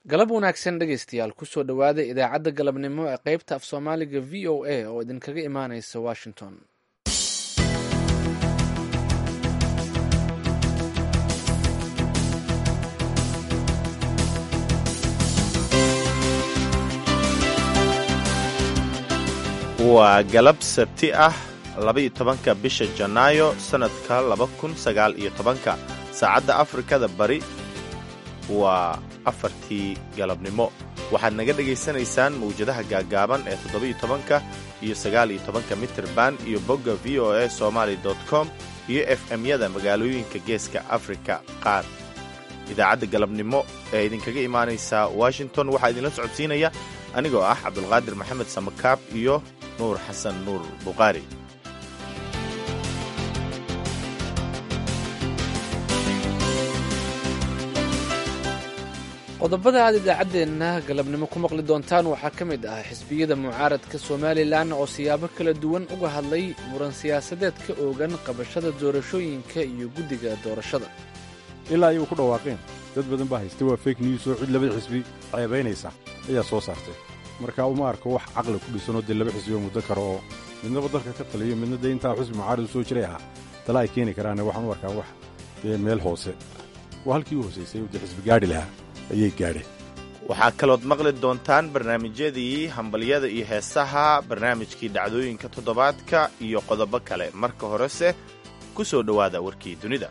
galab wanaagsan dhegaystayaal kusoo dhowaada idaacadda galabnimo ee qaybta af soomaaliga v o a oo idinkaga imaanaysa washington waa galab sabti ah labaiyo tobanka bisha janaayo sannadka laba kun sagaal iyo tobanka saacadda afrikada bari waa afartii galabnimo waxaad naga dhegaysanaysaan mawjadaha gaaggaaban ee toddoba-iyo tobanka iyo sagaal iyo tobanka mitirban iyo bogga v o a somaali com iyo f m-yada magaalooyinka geeska afrika qaar idaacadda galabnimo ee idinkaga imaanaysa washington waxaa idinla socodsiinaya anigoo ah cabdulqaadir maxamed samakaab iyo nuur xasan nuur buqaari qodobada aad idaacaddeenna galabnimo ku maqli doontaan waxaa ka mid ah xisbiyada mucaaradka somalilan oo siyaabo kala duwan uga hadlay muran siyaasadeed ka oogan qabashada doorashooyinka iyo guddiga doorashada ilaa ayuu ku dhawaaqeen dad badan baa haysta waa fake news oo cid labada xisbi ceebaynaysa ayaa soo saartay marka uma arko wax caqli ku dhisanoo dee laba xisbioo muddo karo oo midnaba dalka ka taliyo midna dee intaa xisbi mucaarad u soo jiray ahaa tala ay keeni karaane waxaan u arkaa wax dee meel hoose waa halkii u hoosaysay dee xisbi gaadhi lahaa ayay gaadheen waxaa kalood maqli doontaan barnaamijyadii hambalyada iyo heesaha barnaamijkii dhacdooyinka toddobaadka iyo qodobo kale marka horese ku soo dhowaada warkii dunida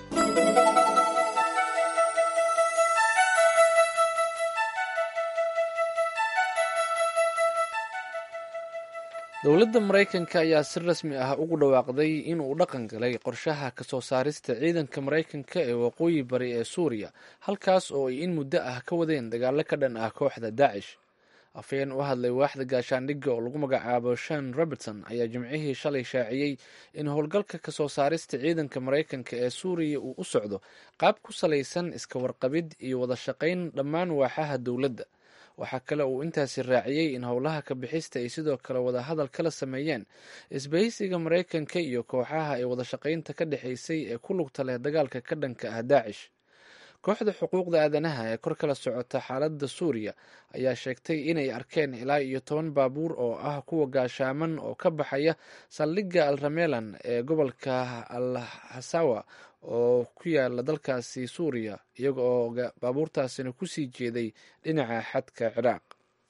dowladda maraykanka ayaa si rasmi ah ugu dhawaaqday in uu dhaqan galay qorshaha kasoo saarista ciidanka maraykanka ee waqooyi bari ee suuriya halkaas oo ay in muddo ah ka wadeen dagaalo ka dhan ah kooxda daacish afhayeen u hadlay waaxda gaashaandhigga oo lagu magacaabo shan robertson ayaa jimcihii shalay shaaciyey in howlgalka kasoo saarista ciidanka maraykanka ee suuriya uu u socdo qaab ku salaysan iska warqabid iyo wada shaqayn dhammaan waaxaha dowladda waxaa kale uu intaasi raaciyey in howlaha ka bixista ay sidoo kale wadahadal kala sameeyeen isbahaysiga maraykanka iyo kooxaha ay wada shaqaynta ka dhexaysay ee ku lugta leh dagaalka ka dhanka ah daacish kooxda xuquuqda aadanaha ee kor kala socota xaaladda suuriya ayaa sheegtay inay arkeen ilaa iyo toban baabuur oo ah kuwa gaashaaman oo ka baxaya saldhigga al ramelan ee gobolka al hasawa oo ku yaala dalkaasi suuriya iyaga oo baabuurtaasina kusii jeeday dhinaca xadka ciraaq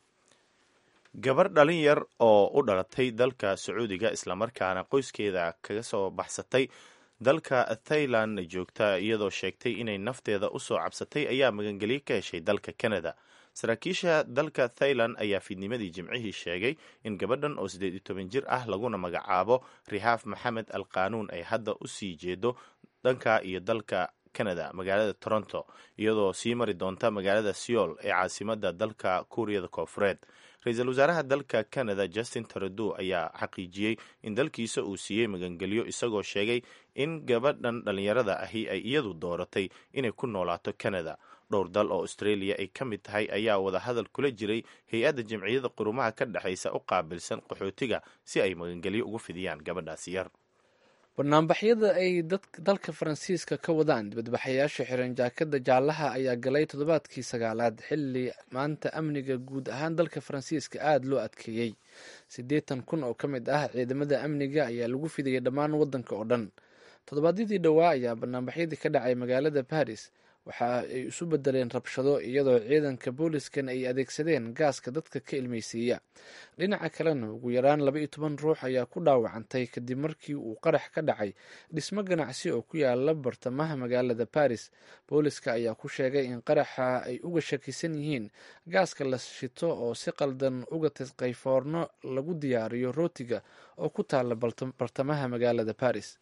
gabar dhalin yar oo u dhalatay dalka sacuudiga islamarkaana qoyskeeda kaga soo baxsatay dalka thailand joogta iyadoo sheegtay inay nafteeda u soo cabsatay ayaa magangelyo ka heshay dalka canada saraakiisha dalka thailand ayaa fiidnimadii jimcihii sheegay in gabadhan oo siddeed iyo toban jir ah laguna magacaabo rihaaf maxamed al qaanuun ay hadda u sii jeedo dhanka iyo dalka canada magaalada toronto iyadoo sii mari doonta magaalada seoul ee caasimada dalka kuuriyada koofureed ra-iisul wasaaraha dalka canada justin trudeau ayaa xaqiijiyey in dalkiisa uu siiyey magangelyo isagoo sheegay in gabadhan dhallinyarada ahi ay iyadu dooratay inay ku noolaato canada dhowr dal oo australia ay ka mid tahay ayaa wadahadal kula jiray hay-adda jamciyada qurumaha ka dhexaysa u qaabilsan qaxootiga si ay magangelyo ugu fidiyaan gabadhaasi yar banaanbaxyada ay dalka faransiiska ka wadaan dibadbaxayaasha xiran jaakada jaallaha ayaa galay toddobaadkii sagaalaad xilli maanta amniga guud ahaan dalka faransiiska aada loo adkeeyey siddeetan kun oo ka mid ah ciidamada amniga ayaa lagu fidayay dhammaan waddanka oo dhan toddobaadyadii dhowaa ayaa banaanbaxyadii ka dhacay magaalada baris waxa ay isu bedeleen rabshado iyadoo ciidanka booliskan ay adeegsadeen gaaska dadka ka ilmeysiiya dhinaca kalena ugu yaraan laba iyo toban ruux ayaa ku dhaawacantay kadib markii uu qarax ka dhacay dhismo ganacsi oo ku yaala bartamaha magaalada baris booliska ayaa ku sheegay in qaraxa ay uga shakisan yihiin gaaska la shito oo si qaldan uga tasqayfoorno lagu diyaariyo rootiga oo ku taala bartamaha magaalada baris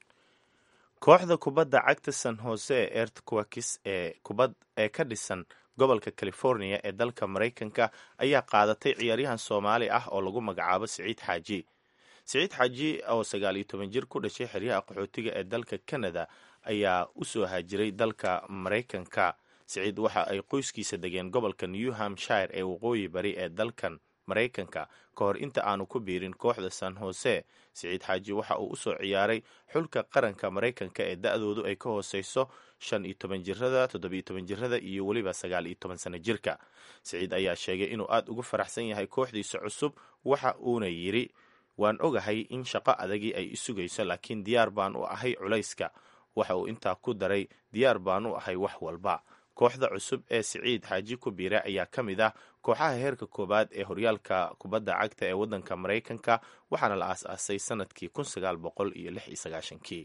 kooxda kubadda cagta san hose ee earthquakis ee kubad ee ka dhisan gobolka california ee dalka maraykanka ayaa qaadatay ciyaaryahan soomaali ah oo lagu magacaabo siciid xaaji siciid xaaji oo sagaal iyo toban jir ku dhashay xeryaha qaxootiga ee dalka canada ayaa u soo haajiray dalka maraykanka siciid waxa ay qoyskiisa degeen gobolka new hampshire ee waqooyi bari ee dalkan maraykanka ka hor inta aanu ku biirin kooxda san hose siciid xaaji waxa uu usoo ciyaaray xulka qaranka maraykanka ee da-doodu ay ka hooseyso shan iyo toban jirada toddobiyo toban jirada iyo weliba sagaal iyo toban sano jirka siciid ayaa sheegay inuu aada ugu faraxsan yahay kooxdiisa cusub waxa uuna yidhi waan ogahay in shaqo adagii ay isugayso laakiin diyaar baan u ahay culayska waxa uu intaa ku daray diyaar baan u ahay wax walba kooxda cusub ee siciid xaaji ku biira ayaa ka mid ah kooxaha heerka koowaad ee horyaalka kubadda cagta ee waddanka maraykanka waxaana la aas-aasay sanadkii kun sagaal boqol iyo lix iyo sagaashankii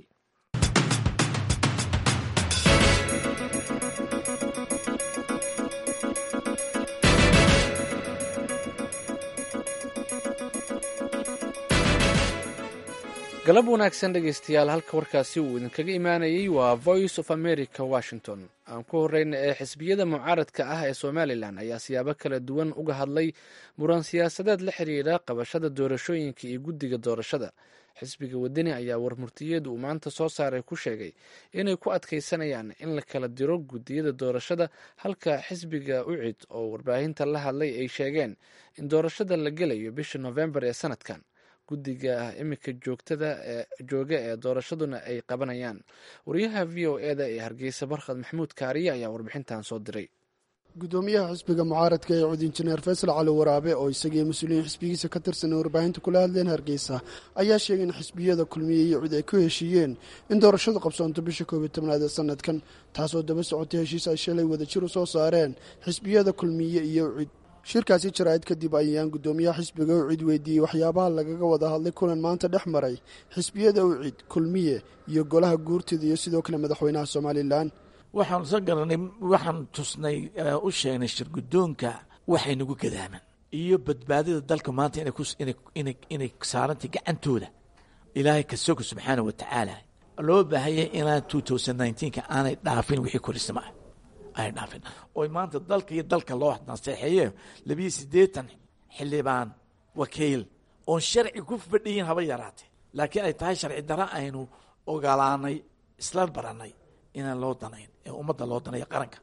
galab wanaagsan dhegaystayaal halka warkaasi uu idinkaga imaanayay waa voice of america washington aan ku horeyna ee xisbiyada mucaaradka ah ee somalilan ayaa siyaabo kala duwan uga hadlay muran siyaasadeed la xiriira qabashada doorashooyinka iyo guddiga doorashada xisbiga wadani ayaa warmurtiyeedu uu maanta soo saaray ku sheegay inay ku adkaysanayaan in la kala diro guddiyada doorashada halka xisbiga ucid oo warbaahinta la hadlay ay sheegeen in doorashada la gelayo bisha novembar ee sanadkan guddiga iminka joogtada ee jooga ee doorashaduna ay qabanayaan wariyaha v o eda ee hargeysa barkhad maxamuud kaariye ayaa warbixintan soo diray gudoomiyaha xisbiga mucaaradka ee cud injineer faysal cali waraabe oo isagii mas-uuliyiin xisbigiisa ka tirsan ee warbaahinta kula hadleen hargeysa ayaa sheegay in xisbiyada kulmiye iyo cud ay ku heshiiyeen in doorashadu qabsoonto bisha koob iyo tobnaad ee sanadkan taasoo daba socotay heshiis ay shalay wadajir u soo saareen xisbiyada kulmiye iyo cid shirkaasi jaraa'id kadib ayaan guddoomiyaha xisbiga ucid weydiiyey waxyaabaha lagaga wada hadlay kulan maanta dhex maray xisbiyada ucid kulmiye iyo golaha guurtida iyo sidoo kale madaxweynaha somalilan waxaanu soo garanay waxaan tusnay u sheegnay shirgudoonka waxay nagu gadaaman iyo badbaadida dalka maanta inay saarantay gacantooda ilaahay kasoga subxaana wa tacaala loo baahayay inaan ka aanay dhaafin wixii korisnimo ah ay dhaafin oy maanta dalka iyo dalka loo naseexeeye labiyo siddeetan xildhibaan wakiil oon sharci ku fadhiyin haba yaraatee laakiin ay tahay sharci dara aynu ogolaanay isla baranay inaan loo danayn ee ummadda loo danayo qaranka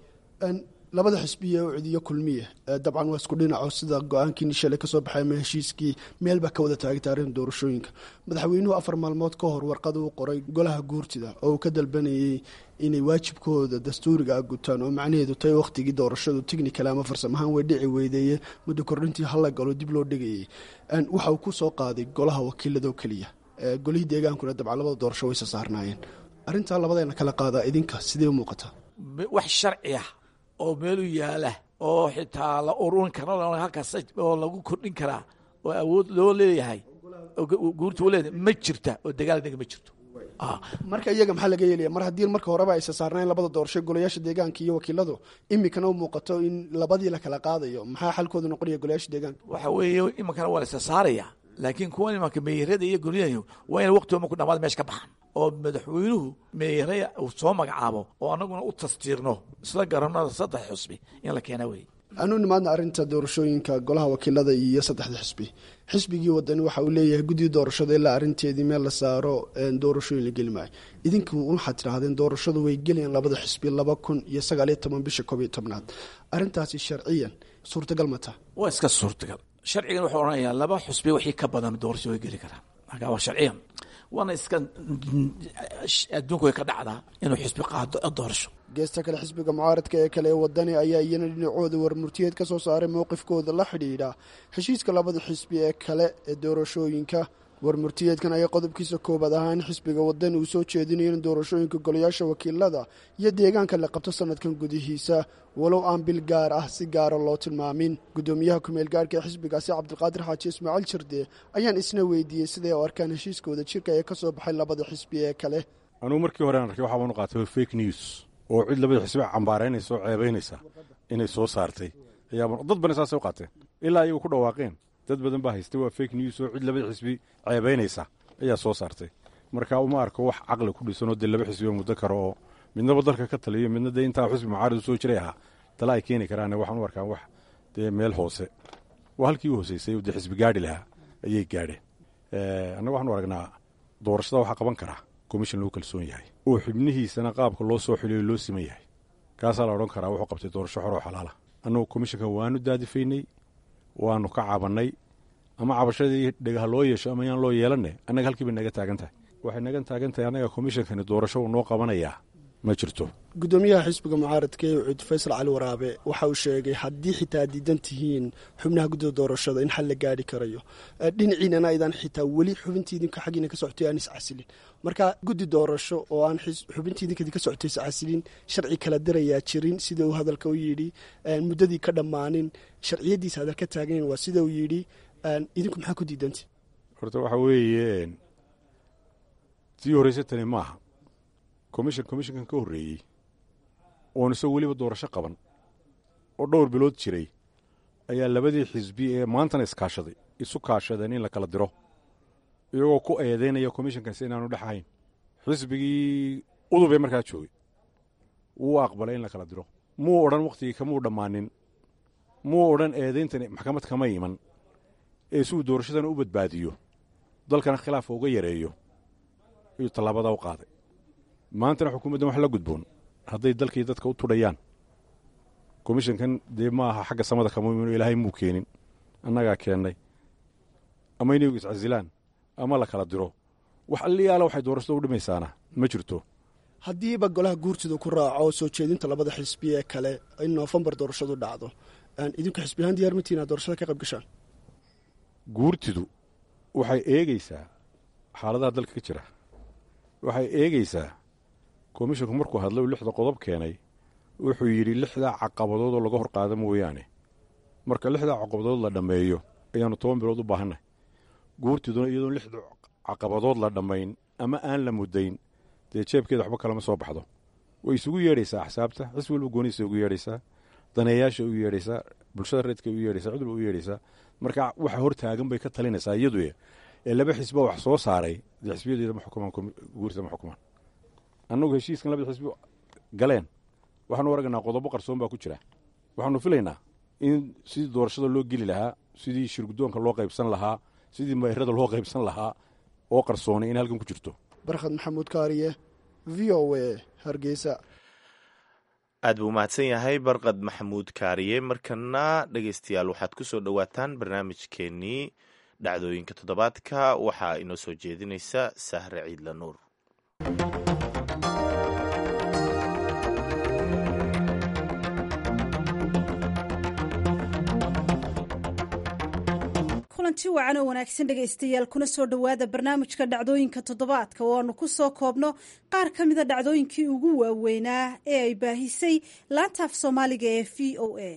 labada xisbiya ucid iyo kulmiye dabcan waa isku dhinaco sida go-aankii shalay kasoo baxay ama heshiiskii meel baa ka wada taagay taarikhda doorashooyinka madaxweynuhu afar maalmood ka hor warqad uu qoray golaha guurtida oo uu ka dalbanayay inay waajibkooda dastuuriga a gutaan oo macnaheedu tahay wakhtigii doorashadu technical ama farsamahaan way dhici weydeeye muddo kordhintii hala galo dib loo dhigayay waxa uu ku soo qaaday golaha wakiiladoo keliya golihii deegaankuna dabcan labada doorasho waysa saarnaayeen arrintaa labadeena kala qaadaa idinka sidee u muuqataa wax sharci ah oo meelu yaala oo xitaa la ururin karo halkaas oo lagu kordhin karaa oo awood loo leeyahay guurta u leedahay ma jirta oo dagaalnaga ma jirto marka iyaga maxaa laga yeelaya mar haddii marka horeba aysa saarnayn labada doorasho golayaasha deegaanka iyo wakiiladu iminkana u muuqato in labadii la kala qaadayo maxaa xalkooda noqonaya golayaasha deegaanka waxa weeye iminkana waa la isa saaraya laakiin kuwan imanka meeyarada iyo guryaha waa ina waqtigooma ku dhamaada meesha ka baxan oo madaxweynuhu meeyaraya uu soo magacaabo oo anaguna u tastiirno isla garanada saddex xusbi in la keena wey anu nimaadna arrinta doorashooyinka golaha wakiilada iyo saddexda xisbi xisbigii wadani waxa uu leeyahay guddii doorashada ilaa arrinteedii meel la saaro doorashooyin la geli maayo idinku waxaad tidhaahdeen doorashadu way gelayaan labada xisbi laba kun iyo sagaaliyo toban bisha koob iyo tobnaad arrintaasi sharciyan suurtagal ma taha waa iska suurtagal sharcigan wuxuu odhanayaa laba xusbi wixii ka badan doorasho way geli karaan marka waa sharciyan waana iska adduunku way ka dhacdaa inuu xisbi qaado doorasho geesta kale xisbiga mucaaradka ee kale ee wadani ayaa iyana dhinacooda warmurtiyeed ka soo saaray mowqifkooda la xidhiidha heshiiska labada xisbi ee kale ee doorashooyinka warmurtiyeedkan ayaa qodobkiisa koobaad ahaa in xisbiga wadani uu soo jeedinayo in doorashooyinka golayaasha wakiilada iyo deegaanka la qabto sanadkan gudihiisa walow aan bil gaar ah si gaara loo tilmaamin guddoomiyaha kumeel gaarhka ee xisbigaasi cabdiqaadir xaaji ismaaciil jirde ayaan isna weydiiyey siday u arkaan heshiiskooda jirka ee ka soo baxay labada xisbi ee kale anugu markii hore aan arkay waxaa baanu qaatay fake news oo cid labada xisbi cambaaraynaysa oo ceebaynaysa inay soo saartay ayaa dad bana saasay u qaateen ilaa ayagu ku dhawaaqeen dad badan baa haystay waa fake news oo cid labada xisbi ceebaynaysa ayaa soo saartay marka uma arko wax caqli ku dhisanoo dee laba xisbi oo muddo karo oo midnaba dalka ka taliyo midna dee intaa xisbi mucaarad u soo jiray ahaa tala ay keeni karaane waxaan u arkaa wax dee meel hoose waa halkii u hooseysay dee xisbi gaadhi lahaa ayay gaadheen annaga waxaanu aragnaa doorashada waxaa qaban karaa komishin lagu kalsoon yahay oo xubnihiisana qaabka loo soo xiliyo loo siman yahay kaasaa la odhan karaa wuxuu qabtay doorasho xor oo xalaala annagu komishinka waanu daadifaynay waanu ka cabannay ama cabashadii dhegah loo yeesho ama yaan loo yeelanne annaga halkii bay naga taagan tahay waxay naga taagan tahay annaga komishankani doorasho uu noo qabanayaa ma jirto gudoomiyaha xisbiga mucaaradka ee ucud faysal cali waraabe waxa uu sheegay haddii xitaa diidan tihiin xubnaha guddida doorashada in xal la gaari karayo dhinaciinana aydan xitaa weli xubintii idinka xaggiina ka socotay aan iscasilin marka guddi doorasho oo aan xubintii idinka idinka socotay iscasilin sharci kala dirayaa jirin sida uu hadalka u yidhi muddadii ka dhammaanin sharciyadiisa hadal ka taagayn waa sida uu yidhi idinku maxaa ku diidanti horta waxa weeye tii horeysa tani maaha commission commishankan ka horreeyey oon isagoo weliba doorasho qaban oo dhowr bilood jiray ayaa labadii xisbi ee maantana iskaashaday isu kaashadeen in la kala diro iyagoo ku eedeynaya commishankaasi inaanu dhex ahayn xisbigii udubee markaa joogay wuu aqbalay in la kala diro muu odhan wakhtigii kamuu dhammaanin muu odhan eedeyntani maxkamad kama iman ee si uu doorashadana u badbaadiyo dalkana khilaafa uga yareeyo ayuu tallaabada u qaaday maantana xukuumaddan wax la gudboon hadday dalkii dadka u tudhayaan komishankan dee ma aha xagga samada kama imino ilaahay muu keenin annagaa keennay ama inay iscasilaan ama la kala diro wax alliyaala waxay doorashada u dhimaysaana ma jirto haddiiba golaha guurtida ku raaco soo jeedinta labada xisbi ee kale in noofembar doorashadu dhacdo idinku xisbi ahaan diyar matiin aad doorashada ka qayb gashaan guurtidu waxay eegeysaa xaaladaha dalka ka jira waxay eegeysaa komishinku markuu hadlay uu lixda qodob keenay wuxuu yidhi lixdaa caqabadood oo laga hor qaada mooyaane marka lixdaa caqabadood la dhammeeyo ayaannu toban bilood u baahannahy guurtiduna iyadoon lixda caqabadood la dhammayn ama aan la muddayn dee jeebkeeda waxba kalama soo baxdo way isugu yeedhaysaa axsaabta xis walba gooniisa ugu yeedhaysaa daneeyaasha u yeedhaysaa bulshada reedka u yeedhaysaa cid walba u yeedhaysaa marka waxa hor taagan bay ka talinaysaa iyadu ee laba xisba wax soo saaray dee xisbiyadeeda ma xukumaan guurtida ma xukumaan annagu heshiiskan labada xisbi galeen waxaanu aragnaa qodobo qarsoon baa ku jira waxaanu filaynaa in sidii doorashada loo geli lahaa sidii shirgudoonka loo qaybsan lahaa sidii mayrada loo qaybsan lahaa oo qarsoonay in halkan ku jirto barkhad maxamuud kaariye v o a hargeysa aad buu umahadsan yahay barqad maxamuud kaariye markana dhegeystayaal waxaad ku soo dhowaataan barnaamijkeenii dhacdooyinka toddobaadka waxaa inoo soo jeedinaysa sahre ciidla nuur kulanti wacan oo wanaagsan dhegaystayaal kuna soo dhowaada barnaamijka dhacdooyinka toddobaadka oo aanu ku soo koobno qaar ka mida dhacdooyinkii ugu waaweynaa ee ay baahisay laantaaf soomaaliga ee v o a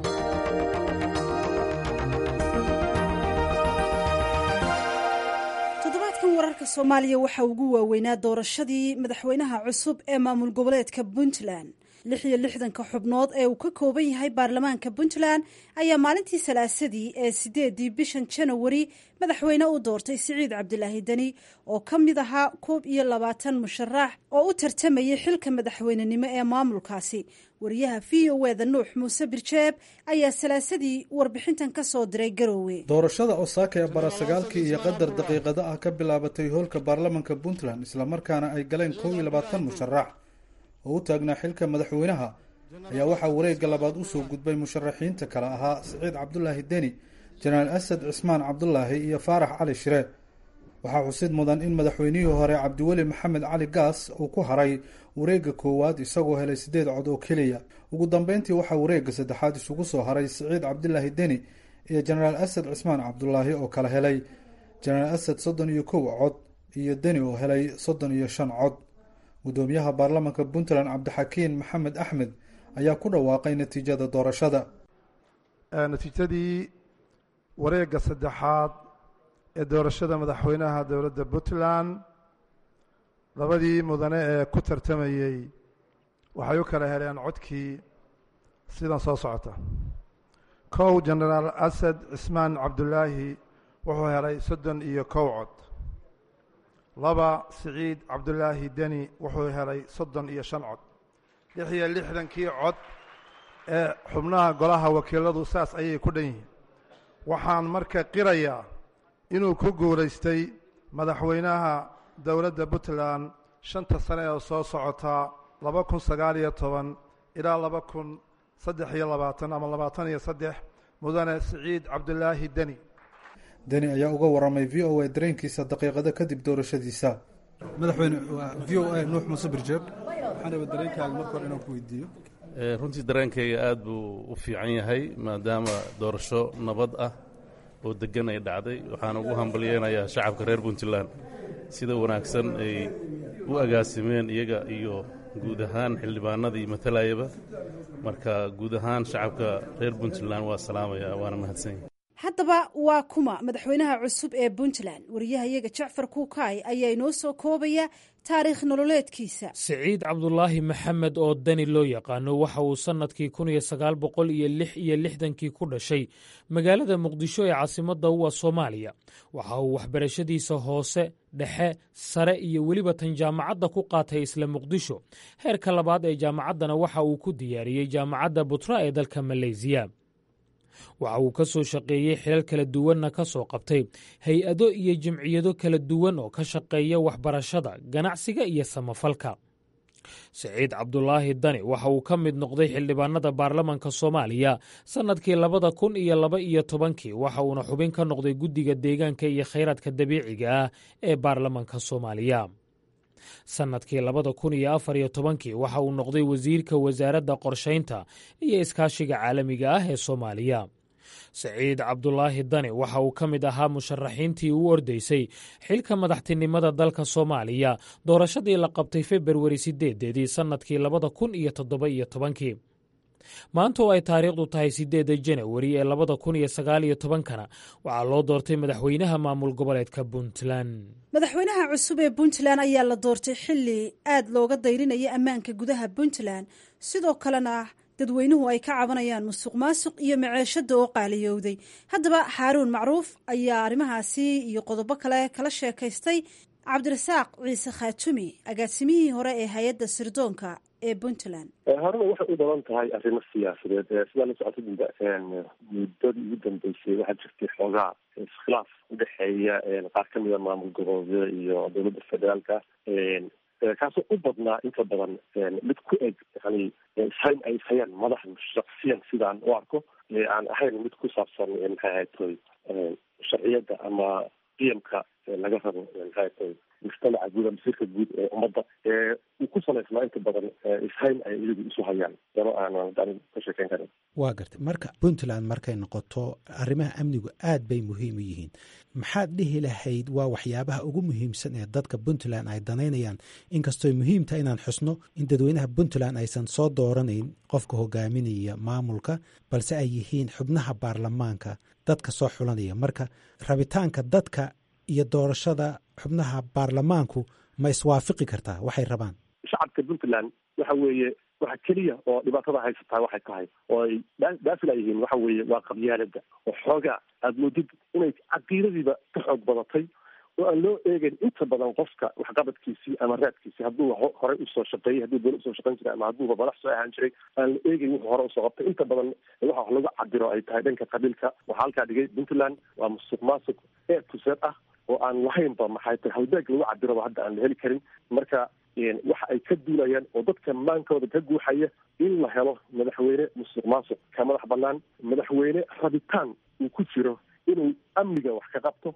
toddobaadkan wararka soomaaliya waxaa ugu waaweynaa doorashadii madaxweynaha cusub ee maamul goboleedka puntland lix iyo lixdanka xubnood ee uu ka kooban yahay baarlamaanka puntland ayaa maalintii salaasadii ee sideedii bishan janawari madaxweyne u doortay siciid cabdilaahi deni oo ka mid ahaa koob iyo labaatan musharax oo u tartamayay xilka madaxweynenimo ee maamulkaasi wariyaha v o eda nuux muuse birjeeb ayaa salaasadii warbixintan ka soo diray garoowe doorashada osaaka ee barasagaalkii iyo qadar daqiiqada ah ka bilaabatay hoolka baarlamanka puntland islamarkaana ay galeen kow iyo labaatan musharax oo u taagnaa xilka madaxweynaha ayaa waxaa wareegga labaad usoo gudbay musharaxiinta kale ahaa siciid cabdulaahi deni jenaraal asad cismaan cabdulaahi iyo faarax cali shire waxaa xusid mudan in madaxweynihii hore cabdiweli maxamed cali gaas uu ku haray wareegga koowaad isagoo helay siddeed cod oo keliya ugu dambeyntii waxaa wareegga saddexaad isugu soo haray siciid cabdulaahi deni iyo jenaraal asad cismaan cabdulaahi oo kala helay jenaraal asad soddon iyo kow cod iyo deni oo helay soddon iyo shan cod gudoomiyaha baarlamanka puntland cabdixakiin maxamed axmed ayaa ku dhawaaqay natiijada doorashada natiijadii wareegga saddexaad ee doorashada madaxweynaha dowladda puntland labadii mudane ee ku tartamayey waxay u kala heleen codkii sidan soo socota kow jenaraal asad cismaan cabdulaahi wuxuu helay soddon iyo kow cod laba siciid cabdulaahi deni wuxuu helay soddon iyo shan cod lix iyo lixdankii cod ee xubnaha golaha wakiiladu saas ayay ku dhan yihiin waxaan marka qirayaa inuu ku guulaystay madaxweynaha dowladda puntland shanta sane oo soo socotaa laba kun sagaal iyo toban ilaa laba kun saddex iyo labaatan ama labaatan iyo saddex mudane siciid cabdulaahi deni deni ayaa uga waramay v o a dareenkiisa daqiiqado kadib doorashadiisa madaxweyne v o a nuux muuse birjeeb waxaanaba dareenkaaga marka hore inaan ku weydiiyo runtii dareenkayga aada buu u fiican yahay maadaama doorasho nabad ah oo degan ay dhacday waxaan ugu hambalyeynayaa shacabka reer puntland sida wanaagsan ay u agaasimeen iyaga iyo guud ahaan xildhibaanadii matalayaba marka guud ahaan shacabka reer puntland waa salaamaya waana mahadsanya haddaba waa kuma madaxweynaha cusub ee puntland wariyahayaga jacfar kuukaay ayaa inoo soo koobaya taariikh nololeedkiisa siciid cabdulaahi maxamed oo dani loo yaqaano waxa uu sannadkii kun iyo sagaal boqol iyo lix iyo lixdankii ku dhashay magaalada muqdisho ee caasimadda uwa soomaaliya waxa uu waxbarashadiisa hoose dhexe sare iyo weliba tan jaamacadda ku qaatay isla muqdisho heerka labaad ee jaamacaddana waxa uu ku diyaariyey jaamacadda butra ee dalka maleysiya waxa uu ka soo shaqeeyey xilal kala duwanna ka soo qabtay hay-ado iyo jimciyado kala duwan oo ka shaqeeya waxbarashada ganacsiga iyo samafalka siciid cabdulaahi dani waxa uu ka mid noqday xildhibaanada baarlamanka soomaaliya sannadkii labada kun iyo laba iyo tobankii waxa uuna xubin ka noqday guddiga deegaanka iyo khayraadka dabiiciga ah ee baarlamanka soomaaliya sannadkii labada kun iyo afar iyo tobankii waxa uu noqday wasiirka wasaaradda qorshaynta iyo iskaashiga caalamiga ah ee soomaaliya siciid cabdulaahi dani waxa uu ka mid ahaa musharaxiintii u ordaysay xilka madaxtinimada dalka soomaaliya doorashadii la qabtay februari sideedeedii sannadkii labada kun iyo toddoba iyo tobankii maanta oo ay taariikhdu tahay sideedda janawari ee labada kun iyo sagaal iyo tobankana waxaa loo doortay madaxweynaha maamul goboleedka puntland madaxweynaha cusub ee puntland ayaa la doortay xilli aad looga dayrinaya ammaanka gudaha puntland sidoo kalena dadweynuhu ay ka cabanayaan musuq maasuq iyo maceeshada oo qaaliyowday haddaba xaaruun macruuf ayaa arrimahaasi iyo qodobo kale kala sheekaystay cabdirasaaq ciise khaatumi agaasimihii hore ee hay-adda sirdoonka ee puntland horena waxay u badan tahay arrimo siyaasadeed sidaa la socota muddadii ugu dambeysay waxaa jirtay xoogaa iskhilaaf udhexeeya qaar kamid a maamul goboleedyada iyo dowladda federaalka kaasoo u badnaa inta badan mid ku eg yani ishayn ay ishayaan madaxdu shaksiyan sidaan u arko aan ahayn mid ku saabsan maxay ahayd toy sharciyadda ama qiyamka laga rabo maxay ahayd toy mujtamaca guud masiirka guud ee ummadda uu ku salaysnaa inta badan ishayn ay iyagu isu hayaan dano aanan ka sheekeyn karin waa gartay marka puntland markay noqoto arrimaha amnigu aad bay muhiim u yihiin maxaad dhihi lahayd waa waxyaabaha ugu muhiimsan ee dadka puntland ay danaynayaan inkastooy muhiimta inaan xusno in dadweynaha puntland aysan soo dooranayn qofka hogaaminaya maamulka balse ay yihiin xubnaha baarlamaanka dadka soo xulanaya marka rabitaanka dadka iyo doorashada xubnaha baarlamaanku ma iswaafaqi kartaa waxay rabaan shacabka puntland waxa weeye waxa keliya oo dhibaatada haysataa waxay tahay oo ay daafila yihiin waxa weeye waa qabyaalada oo xoogaa aada moodid inay caqiidadiiba ka xoog badatay oo aan loo eegeyn inta badan qofka waxqabadkiisii ama raadkiisii hadduu horey usoo shaqeeyey hadduu dowla usoo shaqeyn jiray ama hadduuba madax soo ahaan jiray aan la eegeyn wuxuu hore usoo qabtay inta badan waxa wax lagu cabiro ay tahay dhanka qabiilka waxaa halkaa dhigay puntland waa musuq maasuq ee tuseed ah oo aan lahaynba maxay tahay halbeeg lagu cabiraba hadda aan la heli karin marka waxa ay ka duulayaan oo dadka maankooda ka guuxaya in la helo madaxweyne musuq maasuq ka madax banaan madaxweyne rabitaan uu ku jiro inuu amniga wax ka qabto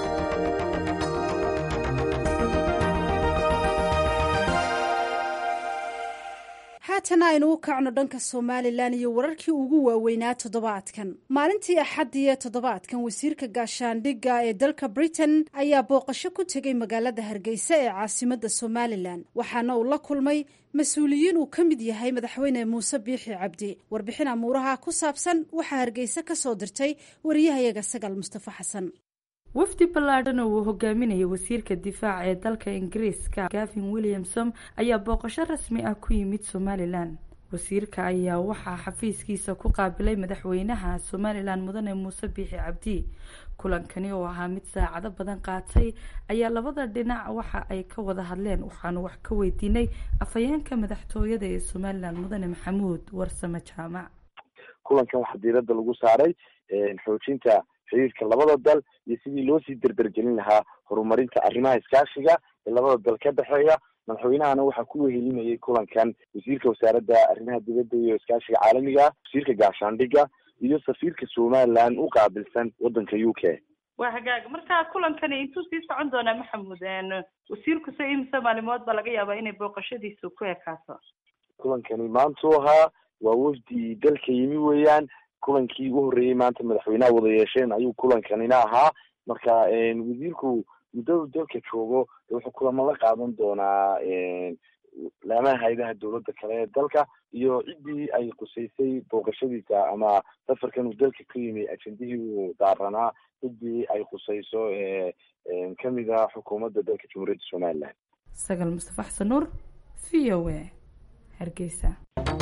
haatana aynu u kacno dhanka somalilan iyo wararkii ugu waaweynaa toddobaadkan maalintii axaddii ee toddobaadkan wasiirka gaashaandhigga ee dalka britain ayaa booqasho ku tegay magaalada hargeysa ee caasimadda somalilan waxaana uu la kulmay mas-uuliyiin uu ka mid yahay madaxweyne muuse biixi cabdi warbixin amuuraha ku saabsan waxaa hargeysa ka soo dirtay wariyahayaga sagal mustafa xasan wafdi ballaadhan oo uu hogaaminayay wasiirka difaaca ee dalka ingiriiska gavin williamson ayaa booqasho rasmi ah ku yimid somalilan wasiirka ayaa waxaa xafiiskiisa ku qaabilay madaxweynaha somalilan mudane muuse biixi cabdi kulankani oo ahaa mid saacado badan qaatay ayaa labada dhinac waxa ay ka wada hadleen waxaanu wax ka weydiinay afhayeenka madaxtooyada ee somalilan mudane maxamuud warsame jaamac kulankan waxaa diirada lagu saaray xoojinta xiriirka labada dal iyo sidii loo sii derdergelin lahaa horumarinta arrimaha iskaashiga ee labada dal ka dhexeeya madaxweynahana waxaa ku wehelinayay kulankan wasiirka wasaaradda arrimaha dibadda iyo iskaashiga caalamiga wasiirka gaashaandhigga iyo safiirka somaliland u qaabilsan waddanka u k waa hagaag marka kulankani intuu sii socon doonaa maxamuud wasiirku se imise maalimood baa laga yaabaa inay booqashadiisu ku ekaato kulankani maantuu ahaa waa wafdi dalka yimi weeyaan kulankii ugu horreeyey maanta madaxweynaha wada yeesheen ayuu kulankanina ahaa marka wasiirku muddadu dalka joogo wuxuu kulamo la qaadan doonaa laamaha hayadaha dowladda kale ee dalka iyo ciddii ay qusaysay booqashadiisa ama safarkan uu dalka ka yimi ajendihii uu daaranaa ciddii ay qusayso kamida xukuumadda dalka jamhuuriyadda somaliland sagal mustafa xasan nuur v o a hargeysa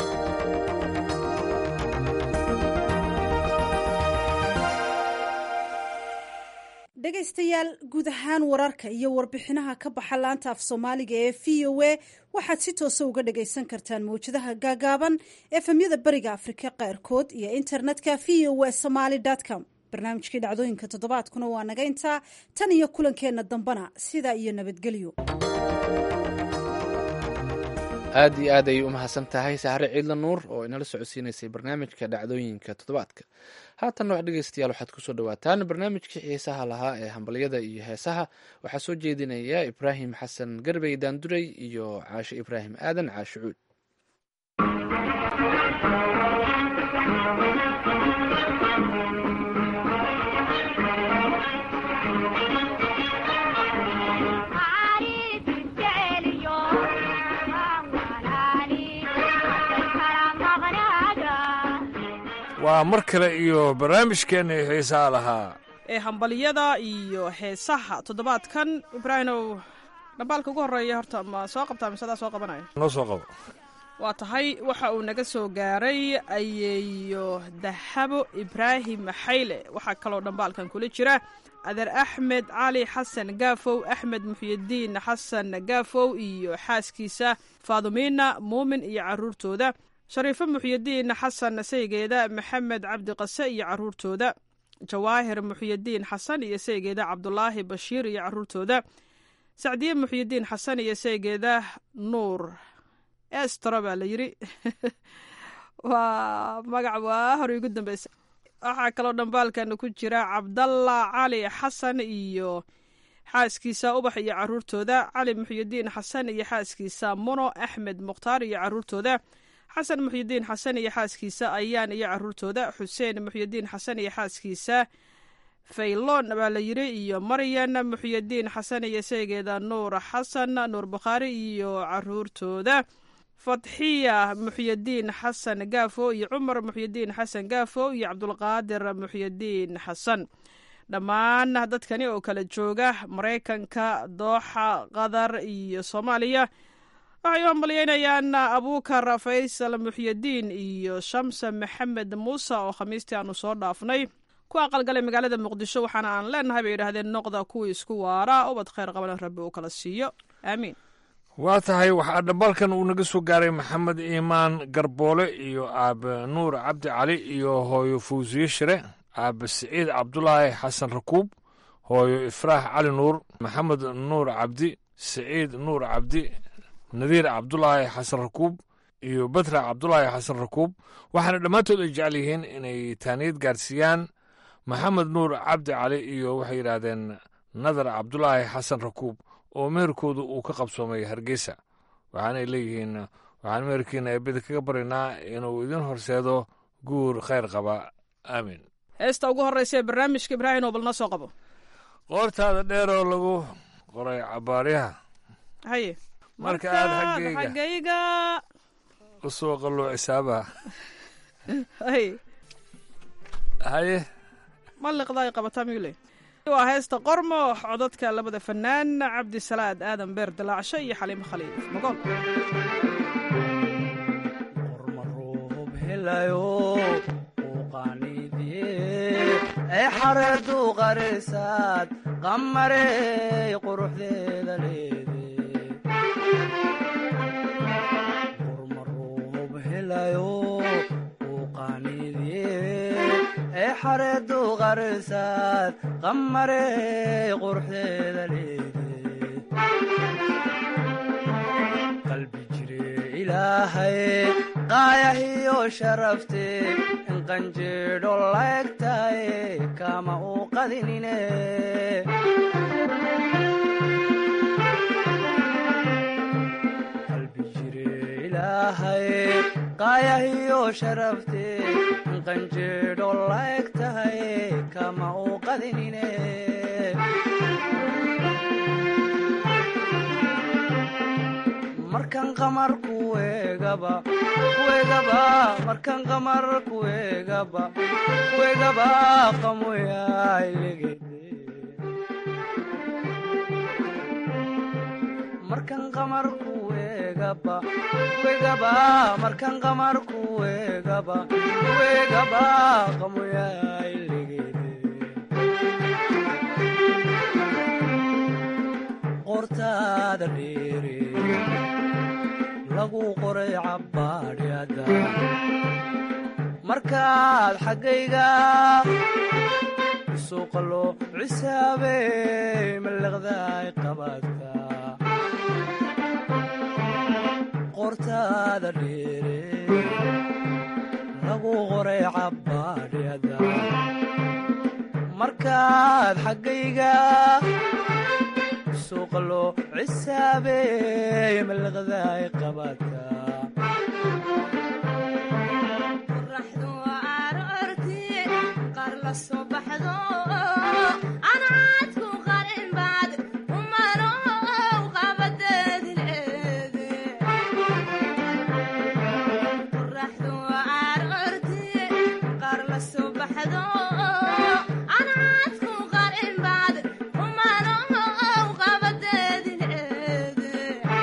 dhegaystayaal guud ahaan wararka iyo warbixinaha ka baxa laanta af soomaaliga ee v o a waxaad si toosa uga dhagaysan kartaan mawjadaha gaagaaban efemyada bariga afrika qaarkood iyo internetka v o a somaly com barnaamijkii dhacdooyinka toddobaadkuna waa naga intaa tan iyo kulankeenna dambana sidaa iyo nabadgelyo aad iyo aad ayay u mahadsan tahay sahre ciidla nuur oo inala socodsiinaysay barnaamijka dhacdooyinka toddobaadka haatanna wax dhegeystayaal waxaad kusoo dhawaataan barnaamijkii xiisaha lahaa ee hambalyada iyo heesaha waxaa soo jeedinaya ibraahim xasan garbey daanduray iyo caashe ibraahim aadan caashe cuud waa mar kale iyo barnaamijkeenna xiisaha lahaa ee hambalyada iyo heesaha toddobaadkan ibraahimow dhambaalka ugu horreeya horta ma soo qabtaa mise adaa soo qabanaya noo soo qabo waa tahay waxa uu naga soo gaaray ayeeyo dahabo ibraahim xayle waxaa kaloo dhambaalkan kula jira adeer axmed cali xasan gaafow axmed muxyidiin xasan gaafow iyo xaaskiisa faadumiina muumin iyo caruurtooda shariifo muxyidiin xasan saygeeda maxamed cabdi qase iyo caruurtooda jawaahir muxyidiin xasan iyo saygeeda cabdulaahi bashiir iyo caruurtooda sacdiye muxyidiin xasan iyo saygeeda nuur estro baa la yiri waa magac waa hor igu dambeysa waxaa kaloo dhambaalkan ku jira cabdalla cali xasan iyo xaaskiisa ubax iyo caruurtooda cali muxyidiin xasan iyo xaaskiisa muno axmed mukhtaar iyo caruurtooda xasan muxyidiin xasan iyo xaaskiisa ayaan iyo caruurtooda xuseen muxyidiin xasan iyo xaaskiisa faylon baa la yiri iyo maryan muxyidiin xasan iyo saygeeda nuur xasan nuur bukhaari iyo caruurtooda fatxiya muxyidiin xasan gaafo iyo cumar muxyidiin xasan gaafo iyo cabdulqaadir muxyidiin xasan dhammaan dadkani oo kala jooga maraykanka dooxa qatar iyo soomaaliya waxay u hambalyeynayaan abuukar faysal muxyidiin iyo shamsa maxamed muuse oo khamiistii aanu soo dhaafnay ku aqalgalay magaalada muqdisho waxaana aan leenahay bay yidhahdeen noqda kuwii isku waara ubad khayr qabana rabbi uu kala siiyo aamiin waa tahay waxaa dhambaalkan uu naga soo gaaray maxamed iimaan garboole iyo aabe nuur cabdi cali iyo hooyo fawsiye shire aabe siciid cabdulaahi xasan rakuub hooyo ifraax cali nuur maxamed nuur cabdi siciid nuur cabdi nadiir cabdulaahi xasan rakuub iyo batra cabdulaahi xasan rakuub waxaana dhammaantood ay jecel yihiin inay taaniyad gaarsiiyaan maxamed nuur cabdi cali iyo waxay yidhaahdeen nadar cabdulaahi xasan rakuub oo meherkoodu uu ka qabsoomay hargeysa waxaanay leeyihiin waxaan meherkiina eebida kaga baryaynaa inuu idin horseedo guur khayr qaba aamin heesta ugu horreysa ee barnaamijka ibraahim oo bal noo soo qabo qoortaada dheeroo lagu qoray cabaaryaha haye marka aad xaggayga xaggayga u soo qalluuc xisaabaha haye haye ma liqda ay qabataa miyuu leey waa heesta qormo codadka labada fanaan cabdisalaad aadan beer dilaacsho iyo xaliimo khaliif magool ay xareedu qarisaad qamarey quruxdeeda leede qormaruub helayo uu qaaniidye ay xareedu qarisaad qamarey quruxdeeda leede qalbi jire ilaahay qaayahiyo sharafte qanjeedho laegtaye kama uu qadinine qalbi jire ilaahay qaayahiyo sharafte qanjeedho laegtahay kama uu qadinine markan qamar kuegaba kuegaba markan qamar kuegaba kuegaba qamoyailegede markan qamar kuegaba kuegaba markan qamar kuegaba kuegaba qamoyailegede qortaada dheere lagu qoray cabbaadhyada markaad xaggayga suuqa loo cisaabey mallaqdaay qabaadka qortaada dheere lagu qoray cabbaadhyada markaad xaggayga suuqa loo cisaabey mallaqdaay qabaadka qoraxdu aroorti qaar la soo baxdo anaadku qarin baad umano qabadeedi leede qoraxdu aroorti qaar la soo baxdo anaadku qarin baad umano qabadeedi leede